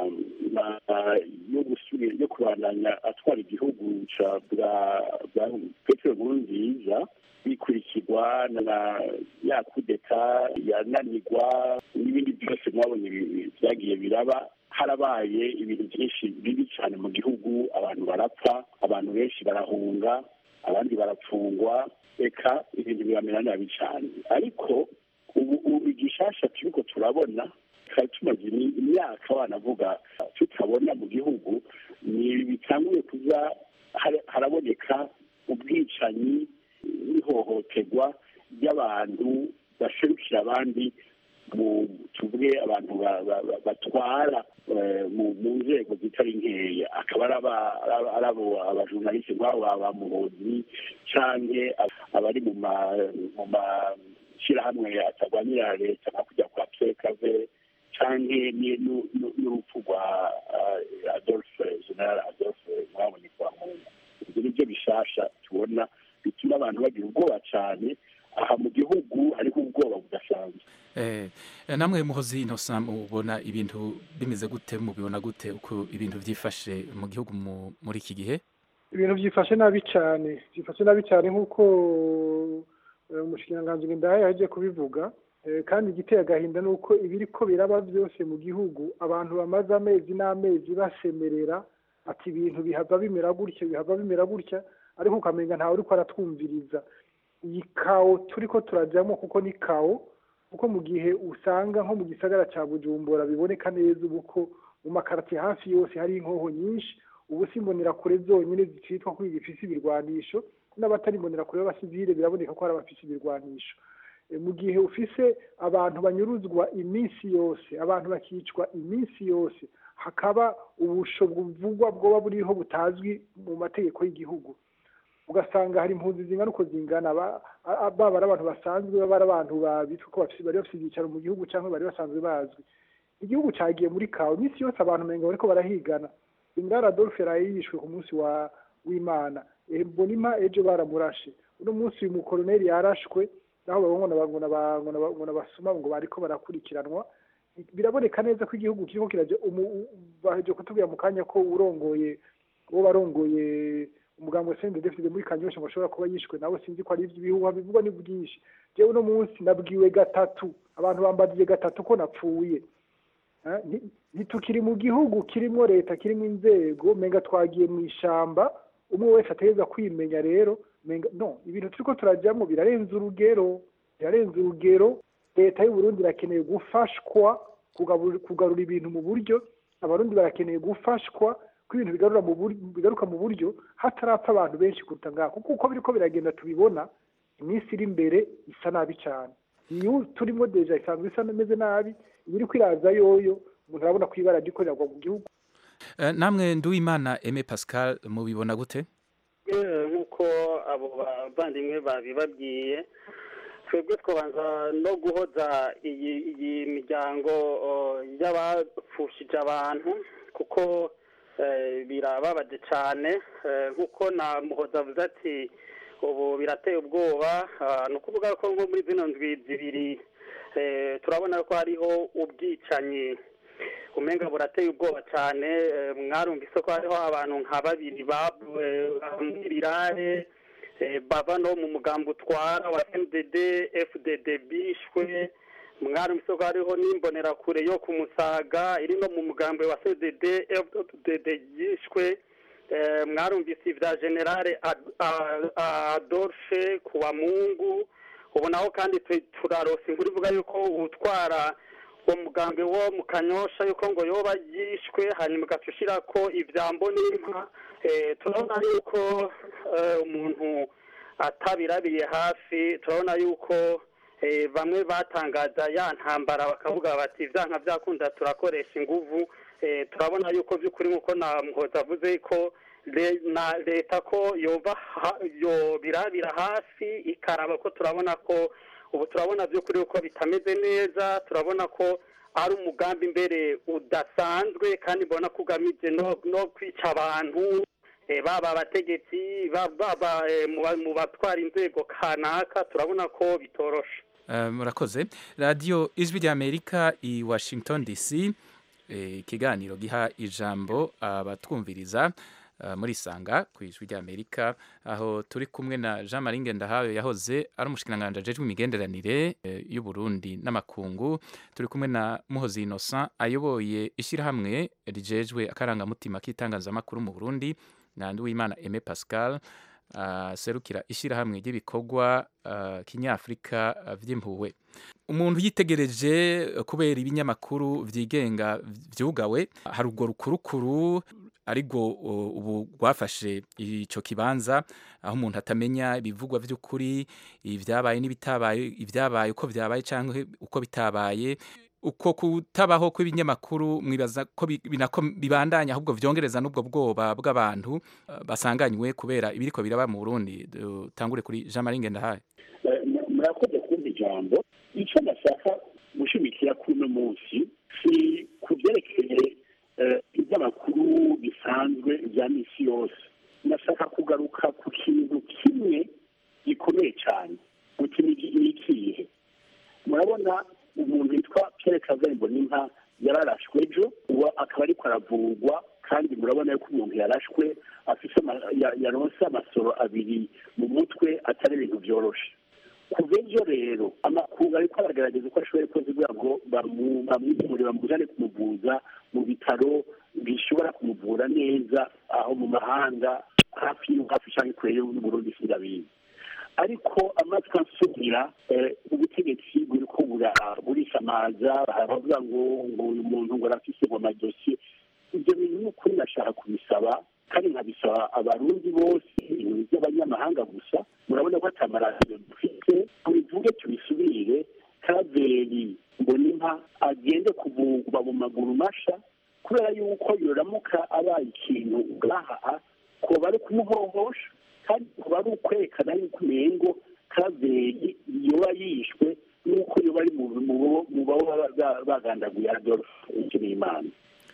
yo gusubira yo kubandanya atwara igihugu ca bwa petero nkuru nziza bikurikirwa na ya kudeta yananirwa n'ibindi byose mwabonye byagiye biraba harabaye ibintu byinshi bibi cyane mu gihugu abantu barapfa abantu benshi barahunga abandi barapfungwa reka ibintu biramera nabi cyane ariko ubu igishasha turiko turabona twari tumaze imyaka banavuga tutabona mu gihugu ni bitanguye kuza haraboneka ubwicanyi n'ihohoterwa ry'abantu baserukira abandi mu tuvuge abantu batwara mu nzego zitari nkeya akaba ari abo abajurnaliste nk'abo ba muhozi canke abari mu mashyirahamwe atarwanira leta nka kujya kwa pekave canke n'urupfu rwa adolphe general adolphe mwabonye kwa mungu ibyo nibyo bishasha tubona bituma abantu bagira ubwoba cyane aha mu gihugu hariho ubwoba budasanzwe namwe muhozi innocent mubona ibintu bimeze gute mubibona gute uko ibintu byifashe mu gihugu muri iki gihe ibintu byifashe nabi cyane byifashe nabi cyane nk'uko umushikiranganji ngendahaye yaje kubivuga kandi igiteye agahinda ni uko ibiri ko biraba byose mu gihugu abantu bamaze amezi n'amezi basemerera ati ibintu bihava bimera gutya bihava bimera gutya ariko ukamenya ntawe uri ko aratwumviriza iyi kawo turi ko turajyamo kuko ni kawo kuko mu gihe usanga nko mu gisagara cya bujumbura biboneka neza ubu ko mu makarati hafi yose hari inkoho nyinshi ubu si kure zonyine zicitwa ko zifise ibirwanisho n'abatari kure b'abasivile biraboneka ko hari abafise ibirwanisho mu gihe ufise abantu banyuruzwa iminsi yose abantu bakicwa iminsi yose hakaba ubusho buvugwa bwoba buriho butazwi mu mategeko y'igihugu ugasanga hari impunzi zingana uko zingana baba ari abantu basanzwe baba ari abantu bitwa ko bari bafite ibyicaro mu gihugu cyangwa bari basanzwe bazwi igihugu cyagiye muri kawe iminsi yose abantu umenga bariko barahigana indara adolphe yaraye yishwe ku munsi wa w'imana mbonima ejo baramurashe uno munsi uyu mukoroneri yarashwe naho babona basoma ngo bariko barakurikiranwa biraboneka neza ko igihugu kiriko kiraje baheje kutubwira mu kanya ko urongoye uwo barongoye umuganga wa sende defide muri kanyosha ngo ashobora kuba yishwe nawe sinzi ko ari iby'ibihuha bivugwa ni bwinshi jewe uno munsi nabwiwe gatatu abantu bambajije gatatu ko napfuye ntitukiri mu gihugu kirimo leta kirimo inzego menga twagiye mu ishamba umwe wese ategereza kwimenya rero no ibintu turiko turajyamo birarenze urugero birarenze urugero leta y'u Burundi irakeneye gufashwa kugarura ibintu mu buryo abarundi barakeneye gufashwa ko ibintu bigarura mu bigaruka mu buryo hatarapfa abantu benshi kuruta ngaho kuko uko biriko biragenda tubibona iminsi iri imbere isa nabi cyane iyo turimo deja isanzwe isa imeze nabi ibiri kwiraza yoyo umuntu arabona ko ibara gikorerwa mu gihugu namwe nduwimana aime pascal mubibona gute nk'uko abo bavandimwe babibabwiye twebwe twabanza no guhoza iyi miryango y'abapfushije abantu kuko birababaje cyane nk'uko na muhoza avuze ati ubu birateye ubwoba ni ukuvuga ko nko muri zino ndwi zibiri turabona ko hariho ubwicanyi umenga burateye ubwoba cyane eh, mwarumvise ko hariho abantu nka babiri bamwirirare bava no mu mugambi utwara wa mdd fdd bishwe mwarumvise ko hariho n'imbonerakure yo ku musaga iri no mu mugambi wa cdd fdd yishwe Eh, mwarumvise ibya generale Ad- A- A- adolphe kuwamungu ubu naho kandi tu- turarose inkuru ivuga yuko utwara uwo mugambi wo mu kanyosha yuko ngo yoba yishwe hanyuma ugaca ushyira ko ibyambo n'inka Eh, turabona yuko eh, umuntu atabirabiye hafi turabona yuko eh, bamwe batangaza ya ntambara bakavuga bati ibyanka byakunda turakoresha inguvu Eh, turabona yuko by'ukuri nk'uko na muhoza avuze ko le- na leta ko yoba ha- yobirabira hafi ikaraba ko turabona ko ubu turabona by'ukuri ko bitameze neza turabona ko ari umugambi mbere udasanzwe kandi mbona ko ugamije no no kwica abantu eh, baba abategetsi ba- baba eh, mu ba- mu batwara inzego kanaka turabona ko bitoroshe Eh, murakoze radiyo ijwi ry'amerika i washington dc eh, ikiganiro giha ijambo abatwumviriza eh, muri sanga ku ijwi ry'amerika aho turi kumwe na jean marie ngendahayo yahoze ari umushikiranganji ajejwe imigenderanire eh, y'u Burundi n'amakungu turi kumwe na muhozi innocent ayoboye ishyirahamwe rijejwe akarangamutima k'itangazamakuru mu burundi na nduwimana aime pascal aserukira ishyirahamwe ry'ibikorwa ah, kinyafurika ah, vy'impuhwe umuntu yitegereje eh, kubera ibinyamakuru vyigenga vyugawe hari urwo rukurukuru ariko uh, ubu rwafashe ico kibanza aho umuntu atamenya ibivugwa vy'ukuri ibyabaye n'ibitabaye ibyabaye uko vyabaye canke uko bitabaye uko kutabaho kw'ibinyamakuru mwibaza ko bi- binako bibandanya ahubwo vyongereza n'ubwo bwoba bw'abantu uh, basanganywe kubera ibiriko biraba mu Burundi tangure kuri Jean Marie Ngendahaye Eh, mu- murakoze kumva ijambo icyo ndashaka gushimikira kuri uno munsi si ku byerekeye eh, iby'amakuru bisanzwe bya misi yose ndashaka kugaruka ku kintu kimwe gikomeye cyane mu kintu gi- ni ikihe murabona umuntu witwa Pierre Kagame Mbonimpa yararashwe ejo uwo akaba ariko aravurwa kandi murabona yuko umuntu yarashwe afise ama- ya- yaronse amasoro abiri mu mutwe atari ibintu byoroshe kuva ejo rero amakuru ariko aragaragaza uko ashoboye kose kugira ngo bamu- bamwimure bamujane kumuvuza mu bitaro bishobora kumuvura neza aho mu mahanga hafi y'u- hafi cyangwa kure y'uburundi sindabizi ariko amatwi ansubira eh, ubutegetsi buriko bura- burisamaza baravuga ngo ngo uyu muntu ngo arafise ngo amadosiye ibyo bintu ni ukuri ndashaka kubisaba kandi nkabisaba abarundi bose ibintu by'abanyamahanga gusa murabona ko atamaradiyo dufite tubivuge tubisubire karaveri mbonimpa agende kuvugwa mu maguru masha kubera yuko yoramuka abaye ikintu ngaha koba ari kumuhohosha kandi kuba ari ukwerekana yuko umengo karaveri yoba yishwe n'uko yoba ari mu mu- mu baba ba- bagandaguye adolphe nshimiyimana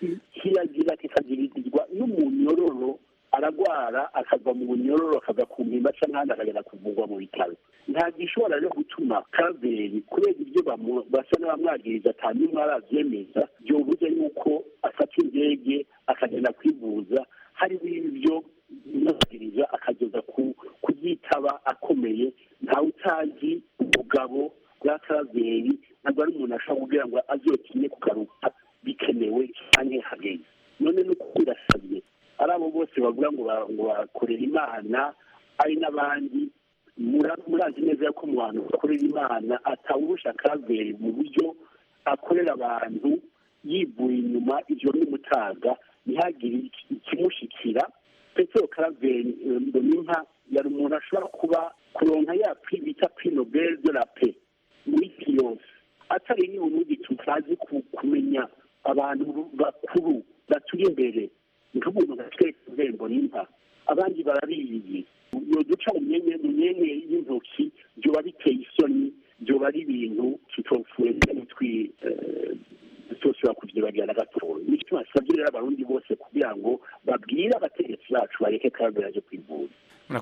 kiragira kikagirizwa n'umunyororo aragwara akava mu bunyororo akava ku mpimba cyangwa ahandi akagenda kuvurwa mu bitaro nta gishobora rero gutuma kaveri kubera ibyo bamu- basa n'abamwagiriza atanu n'umwe arabyemeza byobuze yuko afata indege akagenda kwivuza hari ibyo bimwagiriza akageza ku kubyitaba akomeye ntawe utazi ubugabo bwa kaveri ntabwo ari umuntu ashobora kugira ngo azotinye kugaruka bikenewe cyane hageze none no birasabye ari abo bose bavuga ngo ba- ngo bakorera imana ari n'abandi mura- murazi neza ko mu bantu bakorera imana atawurusha kaveri mu buryo akorera abantu yivuye inyuma ivyo n'umutaga ntihagire iki- ikimushikira petero karaveri eh, mbonimpa yari umuntu ashobora kuba kuronka ya prix bita prix nobel de la paix muri isi yose atari n'uburundi tutazi ku- kumenya abantu bakuru baturi imbere nk'umuntu nka twese urembo n'impa abandi barabizi yoduca mu myenge mu myenge y'intoki byoba biteye isoni byoba ari ibintu tutopfuye twi tutosubira kubyibagira na gatoya nicyo tubasabye rero abarundi bose kugira ngo babwire abategetsi bacu bareke kabera aje kwivuza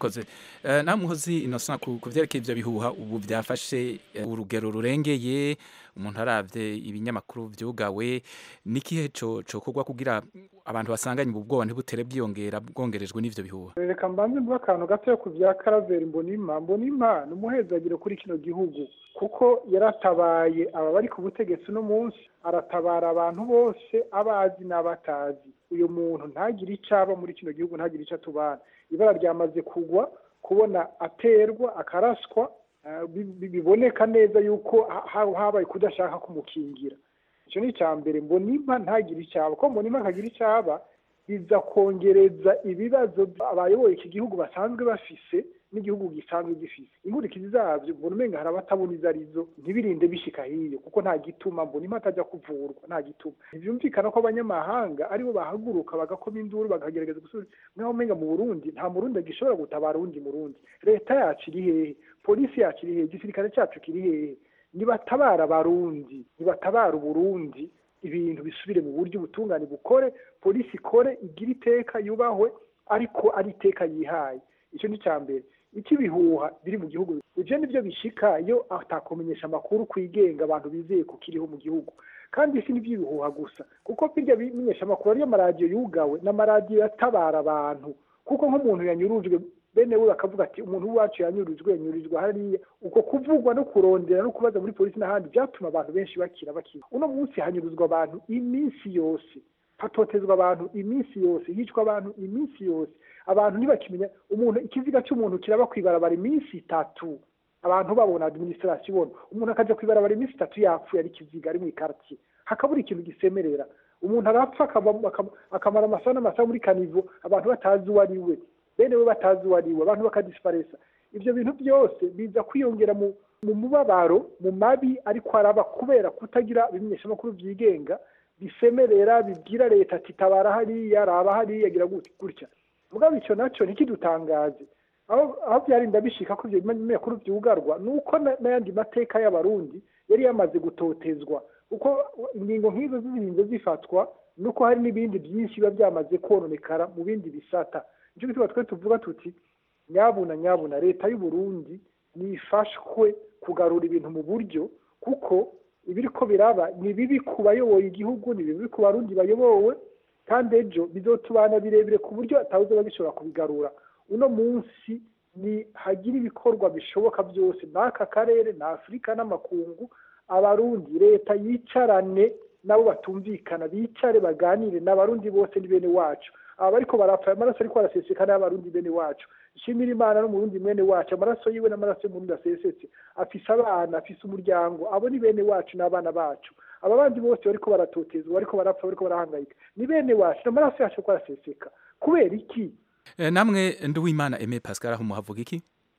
murakoze Eh, nawe muhozi innocent ku ku vyerekeye ivyo bihuha ubu vyafashe eh, urugero rurengeye umuntu aravye ibinyamakuru vyugawe nikihe co cokorwa kugira abantu basanganye ubu bwoba ntibutere bwiyongera bwongerejwe n'ivyo bihuha reka mbanze mvuga akantu gatoya ku bya karaveri mbonima mbonima ni umuhezagiro kuri kino gihugu kuko yaratabaye aba bari ku butegetsi uno munsi aratabara abantu bose abazi n'abatazi uyu muntu ntagire icyo aba muri kino gihugu ntagire icyo atubana ibara ryamaze kugwa kubona aterwa akaraswa eh, bi- bi- biboneka neza yuko ha- ha- habaye kudashaka kumukingira icyo ni icya mbere mbonima ntagire icyaba ko mbonima ntagira icyaba biza kongereza ibibazo abayoboye iki gihugu basanzwe bafise n'igihugu gisanzwe gifise inkurikizi zabyo mbona umenga hari abatabona izo arizo ntibirinde bishika hiyo kuko nta gituma mbona imwe atajya kuvurwa nta gituma ntibyumvikana ko abanyamahanga aribo bahaguruka bagakoma induru bakagerageza gusubiza mwaho umenga mu burundi nta murundi gishobora gutabara uwundi murundi leta yacu iri hehe polisi yacu iri hehe igisirikare cyacu kiri hehe nibatabara abarundi nibatabara uburundi ibintu bisubire mu buryo ubutungane bukore polisi ikore igire iteka yubahwe ariko ari iteka yihaye icyo ni icya mbere icy'ibihuha biri mu gihugu ibyo ni byo bishika iyo atakumenyesha amakuru kwigenga abantu bizeye ko kiriho mu gihugu kandi si n'iby'ibihuha gusa kuko birya bimenyesha amakuru ariyo maradiyo yugawe n'amaradiyo yatabara abantu kuko nk'umuntu yanyurujwe bene we bakavuga ati umuntu w'iwacu yanyurujwe yanyurijwe hariya uko kuvugwa no kurondera no kubaza muri polisi n'ahandi byatuma abantu benshi bakira bakira uno munsi hanyuruzwa abantu iminsi yose hatotezwa abantu iminsi yose hicwa abantu iminsi yose abantu ntibakimenya umuntu ikiziga cy'umuntu kiraba ku ibarabara iminsi itatu abantu babona administration ibona umuntu akaja ku ibarabara iminsi itatu yapfuye ari ikiziga ari mu ikartier hakabura ikintu gisemerera umuntu arapfa akaba- akaba- akamara amasaha n'amasaha muri kanivo abantu batazi uwo ari we bene we batazi uwo ari we abantu bakadisiparesa ibyo bintu byose biza kwiyongera mu mu mubabaro mu mabi ariko araba kubera kutagira ibimenyeshamakuru byigenga bisemerera bibwira leta ati tabara hariya raba hariya gira gut- gutya mugabo icyo nacyo ntikidutangaze aho aho byarinda bishika ko ibyo bimenyeshamakuru byugarwa ni uko na- n'ayandi mateka y'abarundi yari yamaze gutotezwa kuko ingingo nk'izo zirinze zifatwa nuko hari n'ibindi byinshi biba byamaze kononekara mu bindi bisata nicyo gituma twe tuvuga tuti nyabuna nyabuna leta y'u Burundi nifashwe kugarura ibintu mu buryo kuko ibiriko biraba ni bibi ku bayoboye igihugu ni bibi ku barundi bayobowe kandi ejo bizotubana birebire ku buryo atawuze bagishobora kubigarura uno munsi ni hagira ibikorwa bishoboka byose n'aka karere na afurika n'amakungu abarundi leta yicarane nabo batumvikana bicare baganire n'abarundi bose ni bene wacu aba bariko barapfa amaraso ariko arasesekana y'abarundi bene wacu shimira imana n'umurundi mwene wacu amaraso yiwe n'amaraso y'umurundi asesetse afise abana afise umuryango abo ni bene wacu n'abana bacu aba bandi bose bariko baratotezwa bariko barapfa bariko barahangayika ni bene wacu n'amaraso yacu ariko araseseka kubera iki Eh, namwe nduwimana aime pascal aho muhavuga iki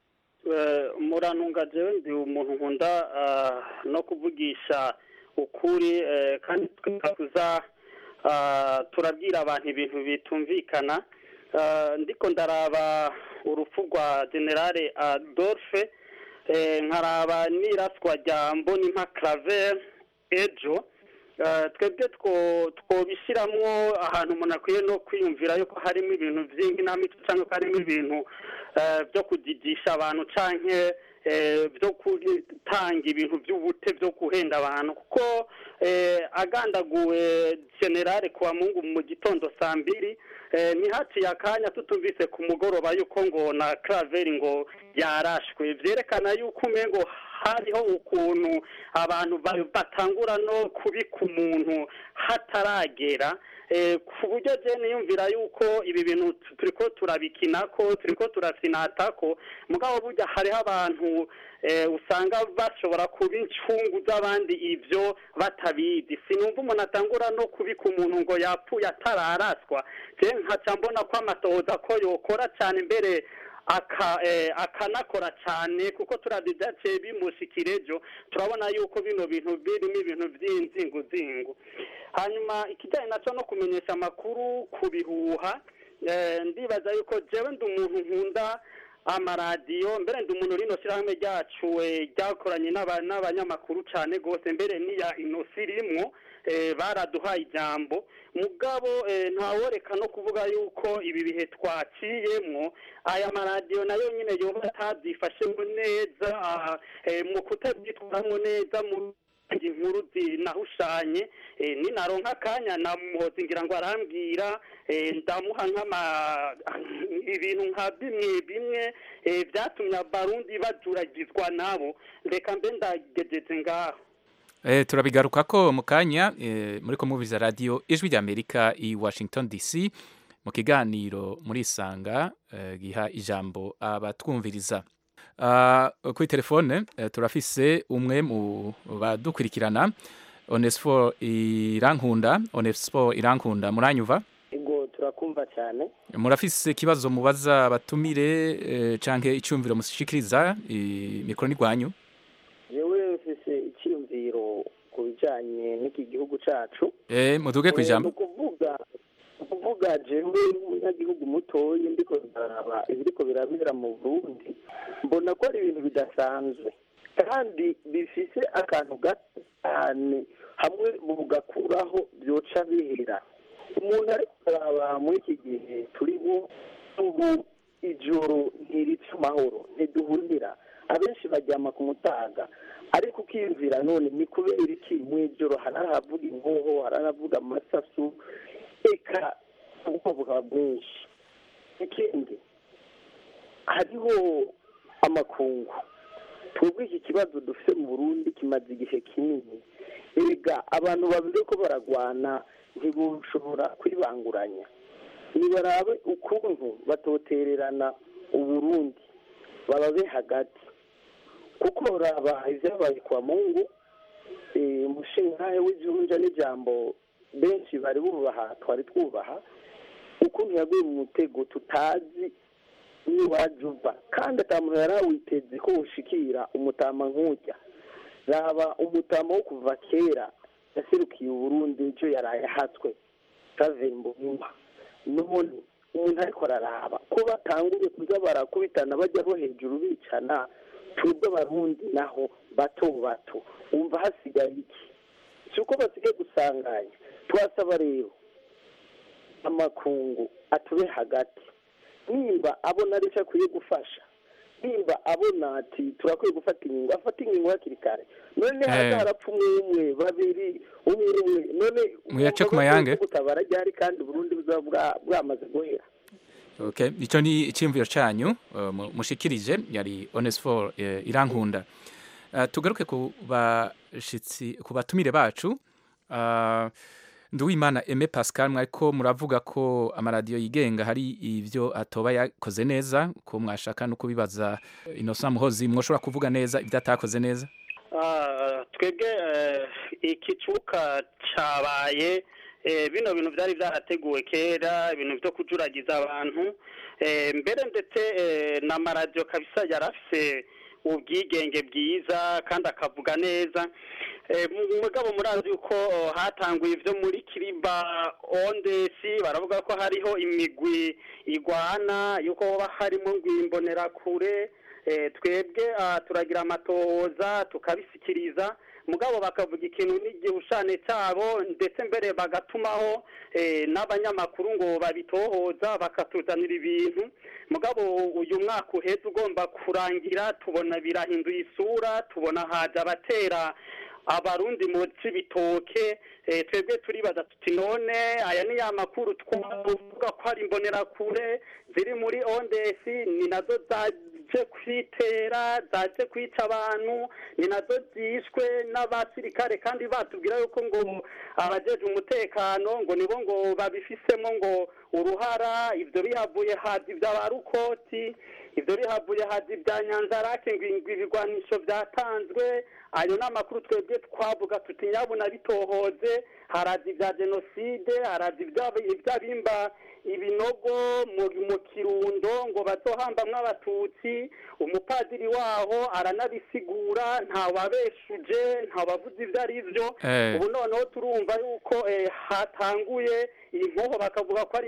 Eh, murantunga jewe ndi umuntu nkunda ah, no kuvugisha ukuri eh, kandi tukakuza ah, turabwira abantu ibintu bitumvikana Ah, ndiko ndaraba urupfu rwa generale adolphe eh, nkaraba n'iraswa rya mbonimpa claver ejo Eh, twebwe two- twobishiramwo ahantu umuntu akwiye no kwiyumvira yuko harimo ibintu vy'inkinamico cyangwa ko harimo ibintu eh, byo kudigisha abantu canke eh, byo gutanga ibintu by'ubute byo guhenda abantu kuko eh, agandaguwe generale kwa mungu mu gitondo saa mbiri eh, ntihaciye akanya tutumvise ku mugoroba yuko ngo na craveri ngo yarashwe vyerekana yuko umengo hariho ukuntu abantu ba- batangura no kubika umuntu hataragera eh, ku buryo je niyumvira yuko ibi bintu tu- turiko turabikinako turiko turasinatako mugabo burya hariho abantu eh, usanga bashobora kuba incungu z'abandi ivyo batabizi sinumva umuntu atangura no kubika umuntu ngo yapfuye atararaswa je nkaca mbona ko amatohoza ko yokora cane mbere aka eh, akanakora cyane kuko turabye byaciye bimushikira ejo turabona yuko bino bintu birimo ibintu by'inzinguzingu hanyuma ikijyanye nacyo no kumenyesha amakuru ku bihuha eh, ndibaza yuko jewe ndi umuntu nkunda amaradiyo mbere ndi umuntu rino shyirahamwe ryacu eh, ryakoranye n'aba- n'abanyamakuru cyane rwose mbere n'iya inosi rimwo eh, baraduhaye ijambo mugabo eh, ntaworeka no kuvuga yuko ibi bihe twaciyemwo aya maradiyo nayo nyine yoba atabyifashemo neza ah, eh, mu kutabyitwaramo neza mu inkuru zinahushanye eh, ninaronka akanya namuhoza ngira ngo arambwira eh, ndamuha nk'ama ibintu nka bimwe bimwe eh, byatumye abarundi bajuragizwa nabo reka mbe ndagegeze ngaho Eh, turabigaruka ko mu kanya eh, muri ko mubiza radio ijwi rya Amerika i Washington DC mu kiganiro muri Sanga eh, giha ijambo abatwumviriza uh, kuri telefone eh, turafise umwe mu badukurikirana Onesfor Irankunda Onesfor Irankunda muranyuva ego turakumva cyane murafise ikibazo mubaza abatumire eh, canke icyumviro mushikiriza i- mikoro ni rwanyu yewe mfise icyiyumviro ku bijyanye n'iki gihugu cyacu eh, muduge ku ijambo ni ukuvuga ni ukuvuga jewe nk'umunyagihugu mutoya ndiko ndaraba ibiriko birabera mu burundi mbona ko ari ibintu bidasanzwe kandi bifise akantu gato cyane hamwe bugakuraho byoca bihera umuntu ari kuraba muri iki gihe turimo ubu ijoro ntirica amahoro ntiduhurira abenshi baryama ku mutaga ariko ukiyumvira none ni kubera iki mu ijoro hararavuga inkoho hararavuga amasasu eka ubwoba bwinshi ikindi hariho amakungu twebwe iki kibazo dufite mu burundi kimaze igihe kinini erega abantu babiri ko baragwana ntibushobora kwibanguranya nibarabe ukuntu batotererana uburundi bababe hagati kuko raba ibyabaye kwa mungu eh, umushinga w'ijunja n'ijambo benshi bari bubaha twari twubaha ukuntu yaguye mu mutego tutazi n'iwaje uva kandi atamuntu yari awiteze ko ushikira umutama nk'ujya raba umutama wo kuva kera yaserukiye uburundi icyo yaraye ahatswe kavembo nyuma none umuntu ariko araraba ko batanguye kuza barakubitana bajya bo hejuru bicana twebwe abarundi naho bato bato wumva hasigaye iki si uko basigaye gusanganya twasaba rero amakungu atube hagati nimba abona aricyo akwiye gufasha nimba abona ati turakwiye gufata inkingo afata inkingo hakiri kare none Eh. haza harapfa umwe umwe babiri umwe umwe none Muyace ku mayange. gutabara ryari kandi Burundi buzaba bwa- bwamaze guhera Okay, ico ni icyumviro canyu uh, mu- mushikirije yari Onesfor uh, Irankunda. Uh, tugaruke ku bashitsi ku batumire bacu. Uh, Nduwimana Aime Pascal mwariko muravuga ko amaradiyo yigenga hari ivyo atoba yakoze neza ko mwashaka no kubibaza uh, Innocent Muhozi mwoshobora kuvuga neza ibyo atakoze neza. Ah, twebwe eh, ikicuka cabaye eh, bino bintu byari byarateguwe kera ibintu byo kujuragiza abantu eh, mbere ndetse eh, n'amaradiyo kabisa yari afise ubwigenge bwiza kandi akavuga neza Eh, mu- mugabo murazi yuko oh, hatanguye ivyo muri kiriba ondesi baravuga ko hariho imigwi igwana yuko hoba harimo ngwimbonerakure eh, twebwe ah, turagira amatohoza tukabisikiriza mugabo bakavuga ikintu n'igihushane cyabo ndetse mbere bagatumaho eh, n'abanyamakuru ngo babitohoza bakatuzanira ibintu mugabo uyu mwaka uheze ugomba kurangira tubona birahinduye isura tubona haje abatera abarundi mu cibitoke eh, twebwe turibaza tuti none aya ni ya makuru twavuga ko ari imbonerakure ziri muri ondesi ni nazo zaje kwitera zaje kwica abantu ni nazo zishwe n'abasirikare kandi batubwira yuko ngo abajeje umutekano ngo nibo ngo babifisemo ngo uruhara ivyo bihavuye hazi ibya rukoti ivyo bihavuye hazi ibya nyanzarake ngo ngo ibigwanisho vyatanzwe ayo ni amakuru twebwe twavuga tuti nyabuna bitohoze harazi ibya jenoside harazi ibya- iby'abimba ibinogo mu mu kirundo ngo bazohambamwo abatutsi umupadiri waho aranabisigura ntawabeshuje ntawavuze ibyo ari byo Eh. ubu noneho turumva yuko eh, hatanguye inkoho bakavuga ko ari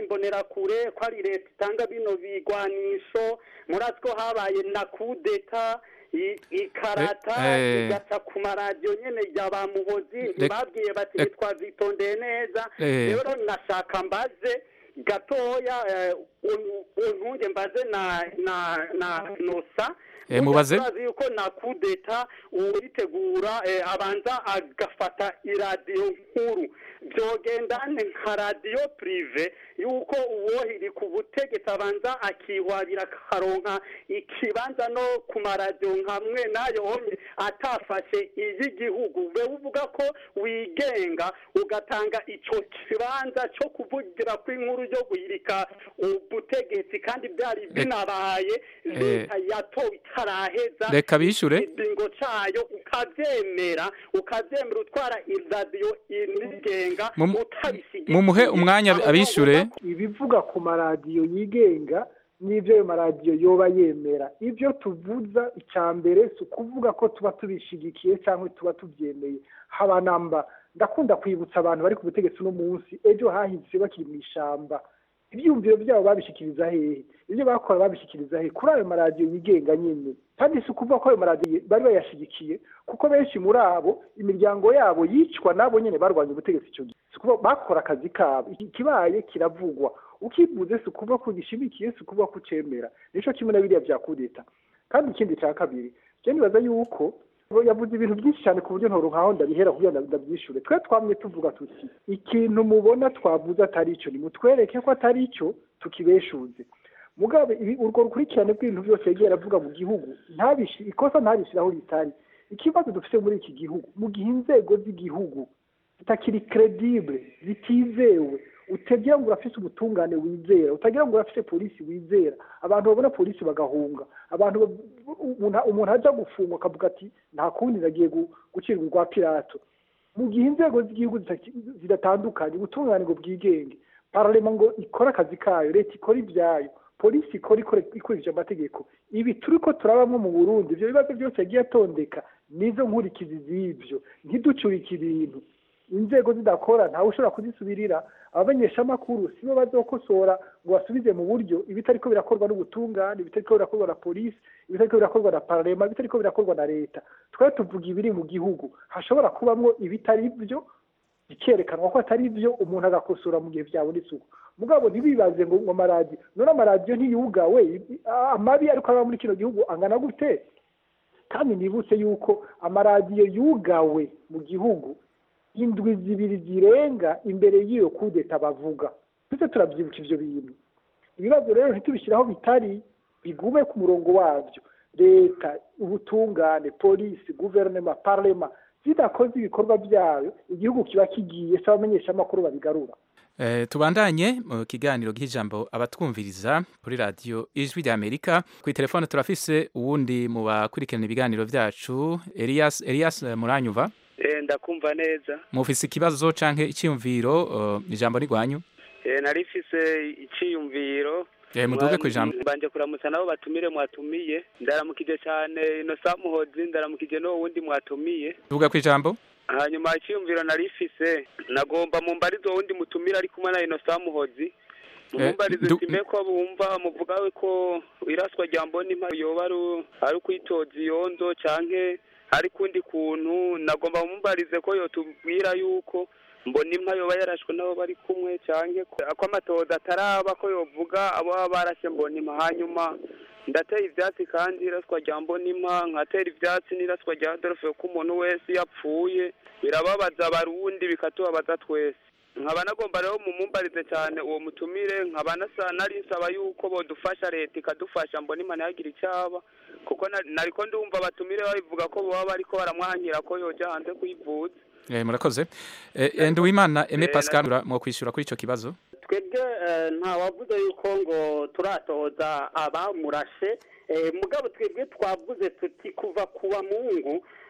imbonerakure ko ari leta itanga bino bigwanisho murazi ko habaye na kudeta i- ikarata Eh, eh. igaca ku maradiyo nyene ya ba muhozi Rek- ntibabwiye bati eh. ntitwazitondeye neza Eh. rero nashaka mbaze gatoya eh, un- untunge mbaze na na na nosa Eh, mubaze. turazi yuko na kudeta uritegura eh, abanza agafata iradiyo nkuru byogendane nka radiyo purive yuko uwohiri ku butegetsi abanza akihwabira akaronka ikibanza no ku maradiyo nkamwe nayo onye atafashe iy'igihugu be uvuga ko wigenga ugatanga ico kibanza cyo kuvugira kw'inkuru yo guhirika ubutegetsi kandi byari binabaye leta yatowe itaraheza Reka bishure. ikiringo cayo ukavyemera ukavyemera utwara iradiyo inigenga Mu- utabishigikiye mumuhe umwanya abishure ibivuga ku maradiyo yigenga n'ibyo ayo maradiyo yoba yemera ibyo tuvuza icya mbere si ukuvuga ko tuba tubishigikiye cyangwa tuba tubyemeye haba namba ndakunda kwibutsa abantu bari ku butegetsi uno munsi ejo hahise bakiri mu ishyamba ibyiyumviro byabo babishikiriza hehe ibyo bakora babishikiriza hehe kuri ayo maradiyo yigenga nyine kandi si ukuvuga ko ayo maradiyo bari bayashyigikiye kuko benshi muri abo imiryango yabo yicwa nabo nyine barwanya ubutegetsi icyo gihe si ukuvuga bakora akazi kabo ikibaye kiravugwa ukivuze si ukuvuga ko ugishimikiye si ukuvuga ko ucemera nicyo kimwe na biriya bya kudeta kandi ikindi cya kabiri njye nibaza yuko yavuze ibintu byinshi cyane ku buryo ntoronkaho ndabihera kugira ngo ndabyishure twe twamye tuvuga tuti ikintu mubona twavuze atari icyo nimutwereke ko atari icyo tukibeshuze mugabe ibi urwo rukurikirane rw'ibintu byose yagiye aravuga mu gihugu ntabishi ikosa ntabishyiraho ritari ikibazo dufite muri iki gihugu mu gihe inzego z'igihugu zitakiri credibile zitizewe utagira ngo urafise ubutungane wizera utagira ngo urafise polisi wizera abantu babona polisi bagahunga abantu ba- umuntu umuntu ajya gufungwa akavuga ati nta kundi nagiye gu- gucirwa urwa pirato mu gihe inzego z'igihugu zitaki- zidatandukanye ubutungane ngo bwigenge paralema ngo ikore akazi kayo leta ikora ibyayo polisi ikora ikore- ikurikije amategeko ibi turi ko turabamo mu burundi ibyo bibazo byose yagiye atondeka nizo nkurikizi z'ibyo ntiducurike ibintu inzego zidakora ntawe ushobora kuzisubirira abamenyeshamakuru sibo bazokosora ngo basubize mu buryo ibitariko birakorwa n'ubutungane ibitariko birakorwa na polisi ibitariko birakorwa na parlema ibitariko birakorwa na leta twari tuvuga ibiri mu gihugu hashobora kubamwo ibitari byo bikerekanwa ko atari byo umuntu agakosora mu gihe byabonetse uko mugabo ntibibaze ngo ngo amaradiyo none amaradiyo ntiyugawe i- amabi ariko aba muri kino gihugu angana gute kandi nibutse yuko amaradiyo yugawe mu gihugu indwi zibiri zirenga imbere y'iyo kudeta bavuga twese turabyibuka ivyo bintu ibibazo rero ntitubishyiraho bitari bigume ku murongo wabyo leta ubutungane polisi guverinoma parlema zidakoze ibikorwa byayo igihugu kiba kigiye se abamenyeshamakuru babigarura Eh, tubandanye mu kiganiro cy'ijambo abatwumviriza kuri radiyo ijwi rya amerika ku telefone turafise uwundi mu bakurikirana ibiganiro byacu elias elias eh, muranyuva Eh, ndakumva neza mufise ikibazo canke icyiyumviro eh, ijambo ni rwanyu Eh, nari mfise iciyumviro Eh, muduge ku ijambo mbanje kuramutsa nabo batumire mwatumiye ndaramukije cyane inosa muhozi ndaramukije n'uwo wundi mwatumiye tuvuga ku ijambo hanyuma icyiyumviro nari mfise nagomba mumbarizo wundi mutumire ari kumwe na inosa muhozi mumbarize ndu- sime ko bumva muvuga ko iraswa rya mbonimpa yoba ari- ari ukwitoza iyonzo canke ari kundi kuntu nagomba mumbarize ko yotubwira yuko mbona impa yoba yarashwe n'abo bari kumwe canke ko ko amatoza ataraba ko yovuga abo baba barashe mbona impa hanyuma ndatera ivyatsi kandi iraswa rya mbona impa nkatera ivyatsi n'iraswa rya Adolphe ko umuntu wese yapfuye birababaza abarundi bikatubabaza twese nkaba nagomba rero mumumbarize cyane uwo mutumire nkaba nasa nari nsaba yuko bodufasha leta ikadufasha mbona imana yagira icyaba kuko na- nariko ndumva abatumire babivuga ko baba bariko baramwankira ko yoja hanze kuyivuza Eh, murakoze Eh, eh, nduwimana eme Eh, pascal ura- mwokwishyura kuri icyo kibazo twebwe eh, nta wavuze yuko ngo turatoza abamurashe eh, mugabo twebwe twavuze tuti kuva kuwa mungu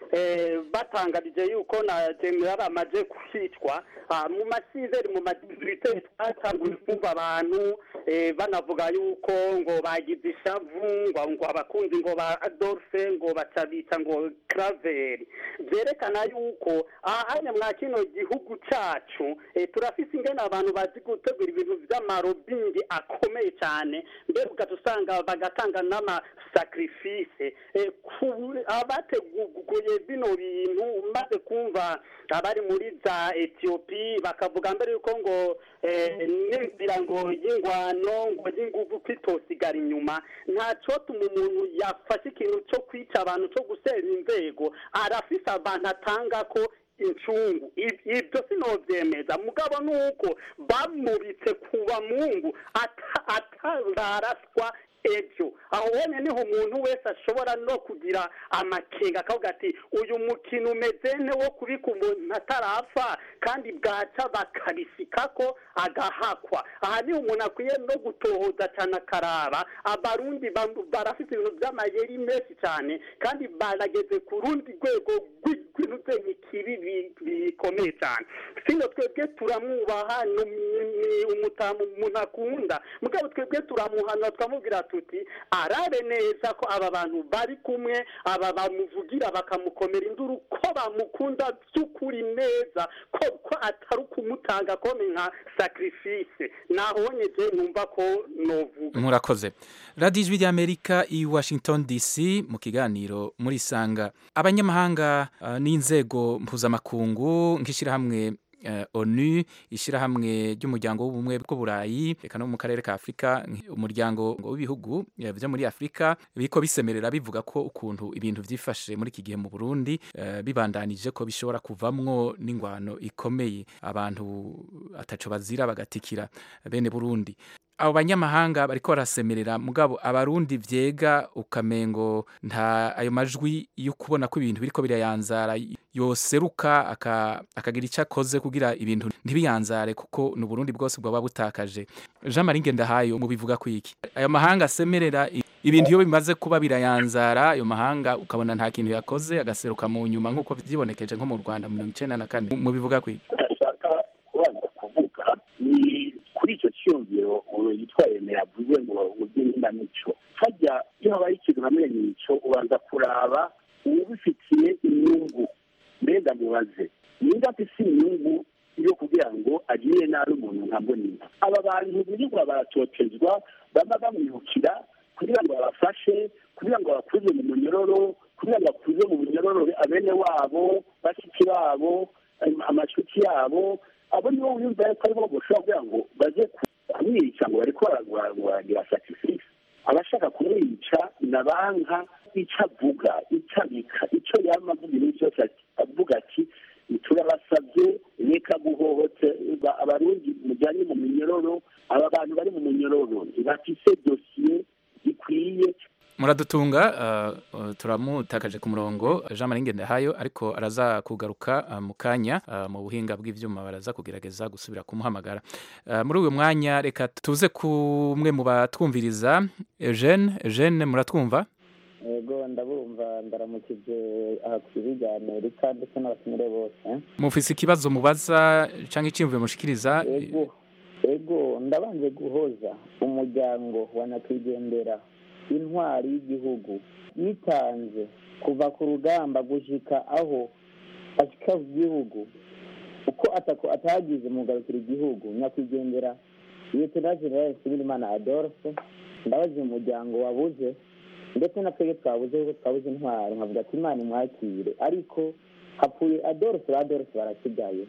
eh, batangarije yuko na general amaze kwicwa ah, mu masizeri mu madistrite twatanguye kumva abantu eh, banavuga yuko ngo bagize ishavu ngo ngo abakunzi ngo ba Adolphe ngo bacabita ngo Craveri byerekana yuko ahanye mwa kino gihugu cacu eh, turafise ingene abantu bazi gutegura ibintu vy'amarobingi akomeye cyane mbere ugaca usanga bagatanga n'amasakrifise eh, ku- abateguye bino bintu maze kumva abari muri za etiyopi bakavuga mbere yuko ngo eh, n'inzira ngo y'ingwano ngo y'inguvu kwitosigara inyuma ntacotuma umuntu yafashe ikintu cyo kwica abantu cyo gusera inzego arafise abantu atanga ko incungu Ib- ibyo sinovyemeza mugabo nuko bamubitse kuba mungu ata- atararaswa ejo aho wene niho umuntu wese ashobora no kugira amakenga akavuga ati uyu mukino umeze nte wo kubika umuntu atarapfa kandi bwaca bakabisikako agahakwa aha niho umuntu akwiye no gutohoza cyane akaraba abarundi bam- barafite ibintu by'amayeri menshi cyane kandi barageze ku rundi rwego rw'i- rw'intuzenyi kibi bi- bikomeye cyane sino twebwe turamwubaha ni ni umutamu umuntu akunda mugabo twebwe turamuhanura tukamubwira tuti arabe neza ko aba bantu bari kumwe aba bamuvugira bakamukomera induru ko bamukunda by'ukuri neza ko ko atari ukumutanga kome nka sacrifice nahonyeje numva ko novuga murakoze radiyo ijwi ry'amerika i washington dc mu kiganiro muri sanga abanyamahanga uh, n'inzego mpuzamakungu nk'ishyirahamwe uh, onu ishyirahamwe ry'umuryango w'ubumwe bw'uburayi reka no mu karere ka afurika nk- umuryango w'ibihugu eh, byo muri afurika biriko bisemerera bivuga ko ukuntu ibintu byifashe muri iki gihe mu burundi eh, bibandanije ko bishobora kuvamwo n'ingwano ikomeye abantu ataco bazira bagatikira bene burundi abo banyamahanga bariko barasemerera mugabo abarundi vyega ukamengo nta ayo majwi yo kubona ko ibintu biriko birayanzara yoseruka aka- akagira icyo akoze kugira ibintu ntibiyanzare kuko ni uburundi bwose bwaba butakaje jean marie ngendahayo mubivuga ku iki ayo mahanga asemerera i- ibintu iyo bimaze kuba birayanzara ayo mahanga ukabona nta kintu yakoze agaseruka mu nyuma nk'uko vyibonekeje nko mu rwanda mu mirongo icenda na kane mubivuga ku iki ndashaka kubanza kuvuga ni kuri icyo cyiyumviro umuntu yitwa yemera avuze ngo uburyo n'indamico hajya iyo habaye ikintu hamwe n'icyo ubanza kuraba ubifitiye inyungu mbega mubaze ninda afise inyungu yo kugira ngo agirire nabi umuntu nka mbonina aba bantu birirwa baratotezwa baba bamwibukira kugira ngo babafashe kugira ngo bakuze mu munyororo kugira ngo bakuze mu munyororo abene wabo bashiki babo am- amacuti yabo abo nibo wiyumva yuko aribo bashobora kugira ngo baze kumwica ngo bariko baragira sacrifice abashaka kumwica na banka icyo avuga icyo abika icyo yama avuga ibintu byose ati- avuga ati turabasabye reka guhohote ba- abarundi mujyanye mu minyororo aba bantu bari mu munyororo ntibafise dosiye zikwiye muradutunga uh, uh, turamutakaje ku murongo jean marie ngendahayo ariko araza kugaruka uh, mu kanya uh, mu buhinga bw'ivyuma baraza kugerageza gusubira kumuhamagara uh, muri uyu mwanya reka tuze kumwe mu batwumviriza eugene eugene muratwumva yego ndabumva ndaramukije aha ku rya amerika ndetse n'abatumire bose mufise ikibazo mubaza canke iciyumviro mushikiriza yego yego ndabanje guhoza umuryango wa nyakwigendera intwari y'igihugu yitanze kuva ku rugamba gushika aho ashika ku gihugu uko atako atagize mu kugarukira igihugu nyakwigendera liyetena generale nsibirimana adolphe ndabaza umuryango wabuze ndetse na twebwe twabuze kuko twabuze intwaro nkavuga ati imana imwakire ariko hapfuye adolphe ba adolphe barasigaye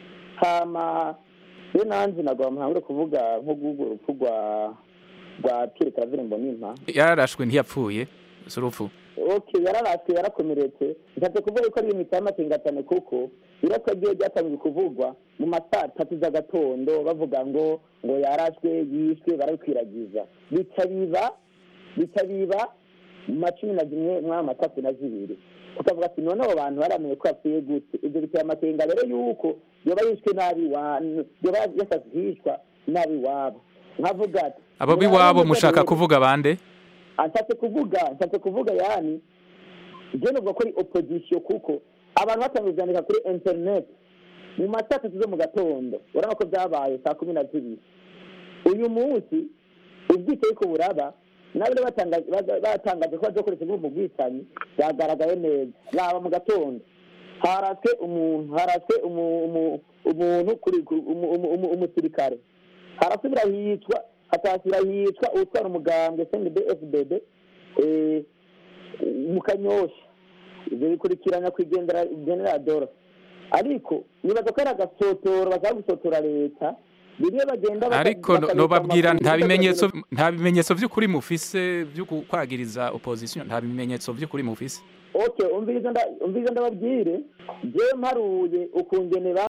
hama rero nanjye nagwa muhangure kuvuga nko guhuga urupfu rwa rwa Pierre Claver Mbonimpa yararashwe ntiyapfuye si urupfu okay yararaswe yarakomeretse nshatse kuvuga ko ari imiti y'amatengatane kuko irapfa ryiwe ryatangiye kuvugwa mu masaa tatu z'agatondo bavuga ngo ngo yarashwe yishwe barabikwiragiza bica biba bica biba mu macumi na zimwe mw'ayo matatu na zibiri tukavuga ati none abo bantu baramenye ko yapfuye gute ibyo biteye amakenga rero yuko yoba yishwe nabi wa yoba yasatse hishwa nabi wabo nkavuga ati abo b'iwabo mushaka kuvuga bande ashatse kuvuga ashatse kuvuga yani je novuga ko ari opposition kuko abantu batangiye kuvyandika kuri internet mu ma saa tatu zo mu gatondo urabona ko vyabaye saa kumi na zibiri uyu munsi ubwicaye ko buraba nabo rero batangaje baza- batangaje ko bazokoresha bwo mu bwicanyi byagaragaye neza raba mu gatondo haraswe umuntu haraswe umu- umu- umuntu kuri ku- umu- umu- umu- umusirikare harasubira hicwa hatasubira hicwa utwara umugambwe cndb fdd eh, mu kanyosha ibyo bikurikirana kwigendera generadora ariko nibaza ko ari agasotoro bashaka gusotora leta bimwe bagenda baka- ariko no- bakabika nobabwira amakuru, nta bakagira bimenyetso ngo- nta bimenyetso by'ukuri mufise byo kwagiriza opposition nta bimenyetso by'ukuri mufise okay umviriza nda- umviriza ndababwire je mparuye ukungene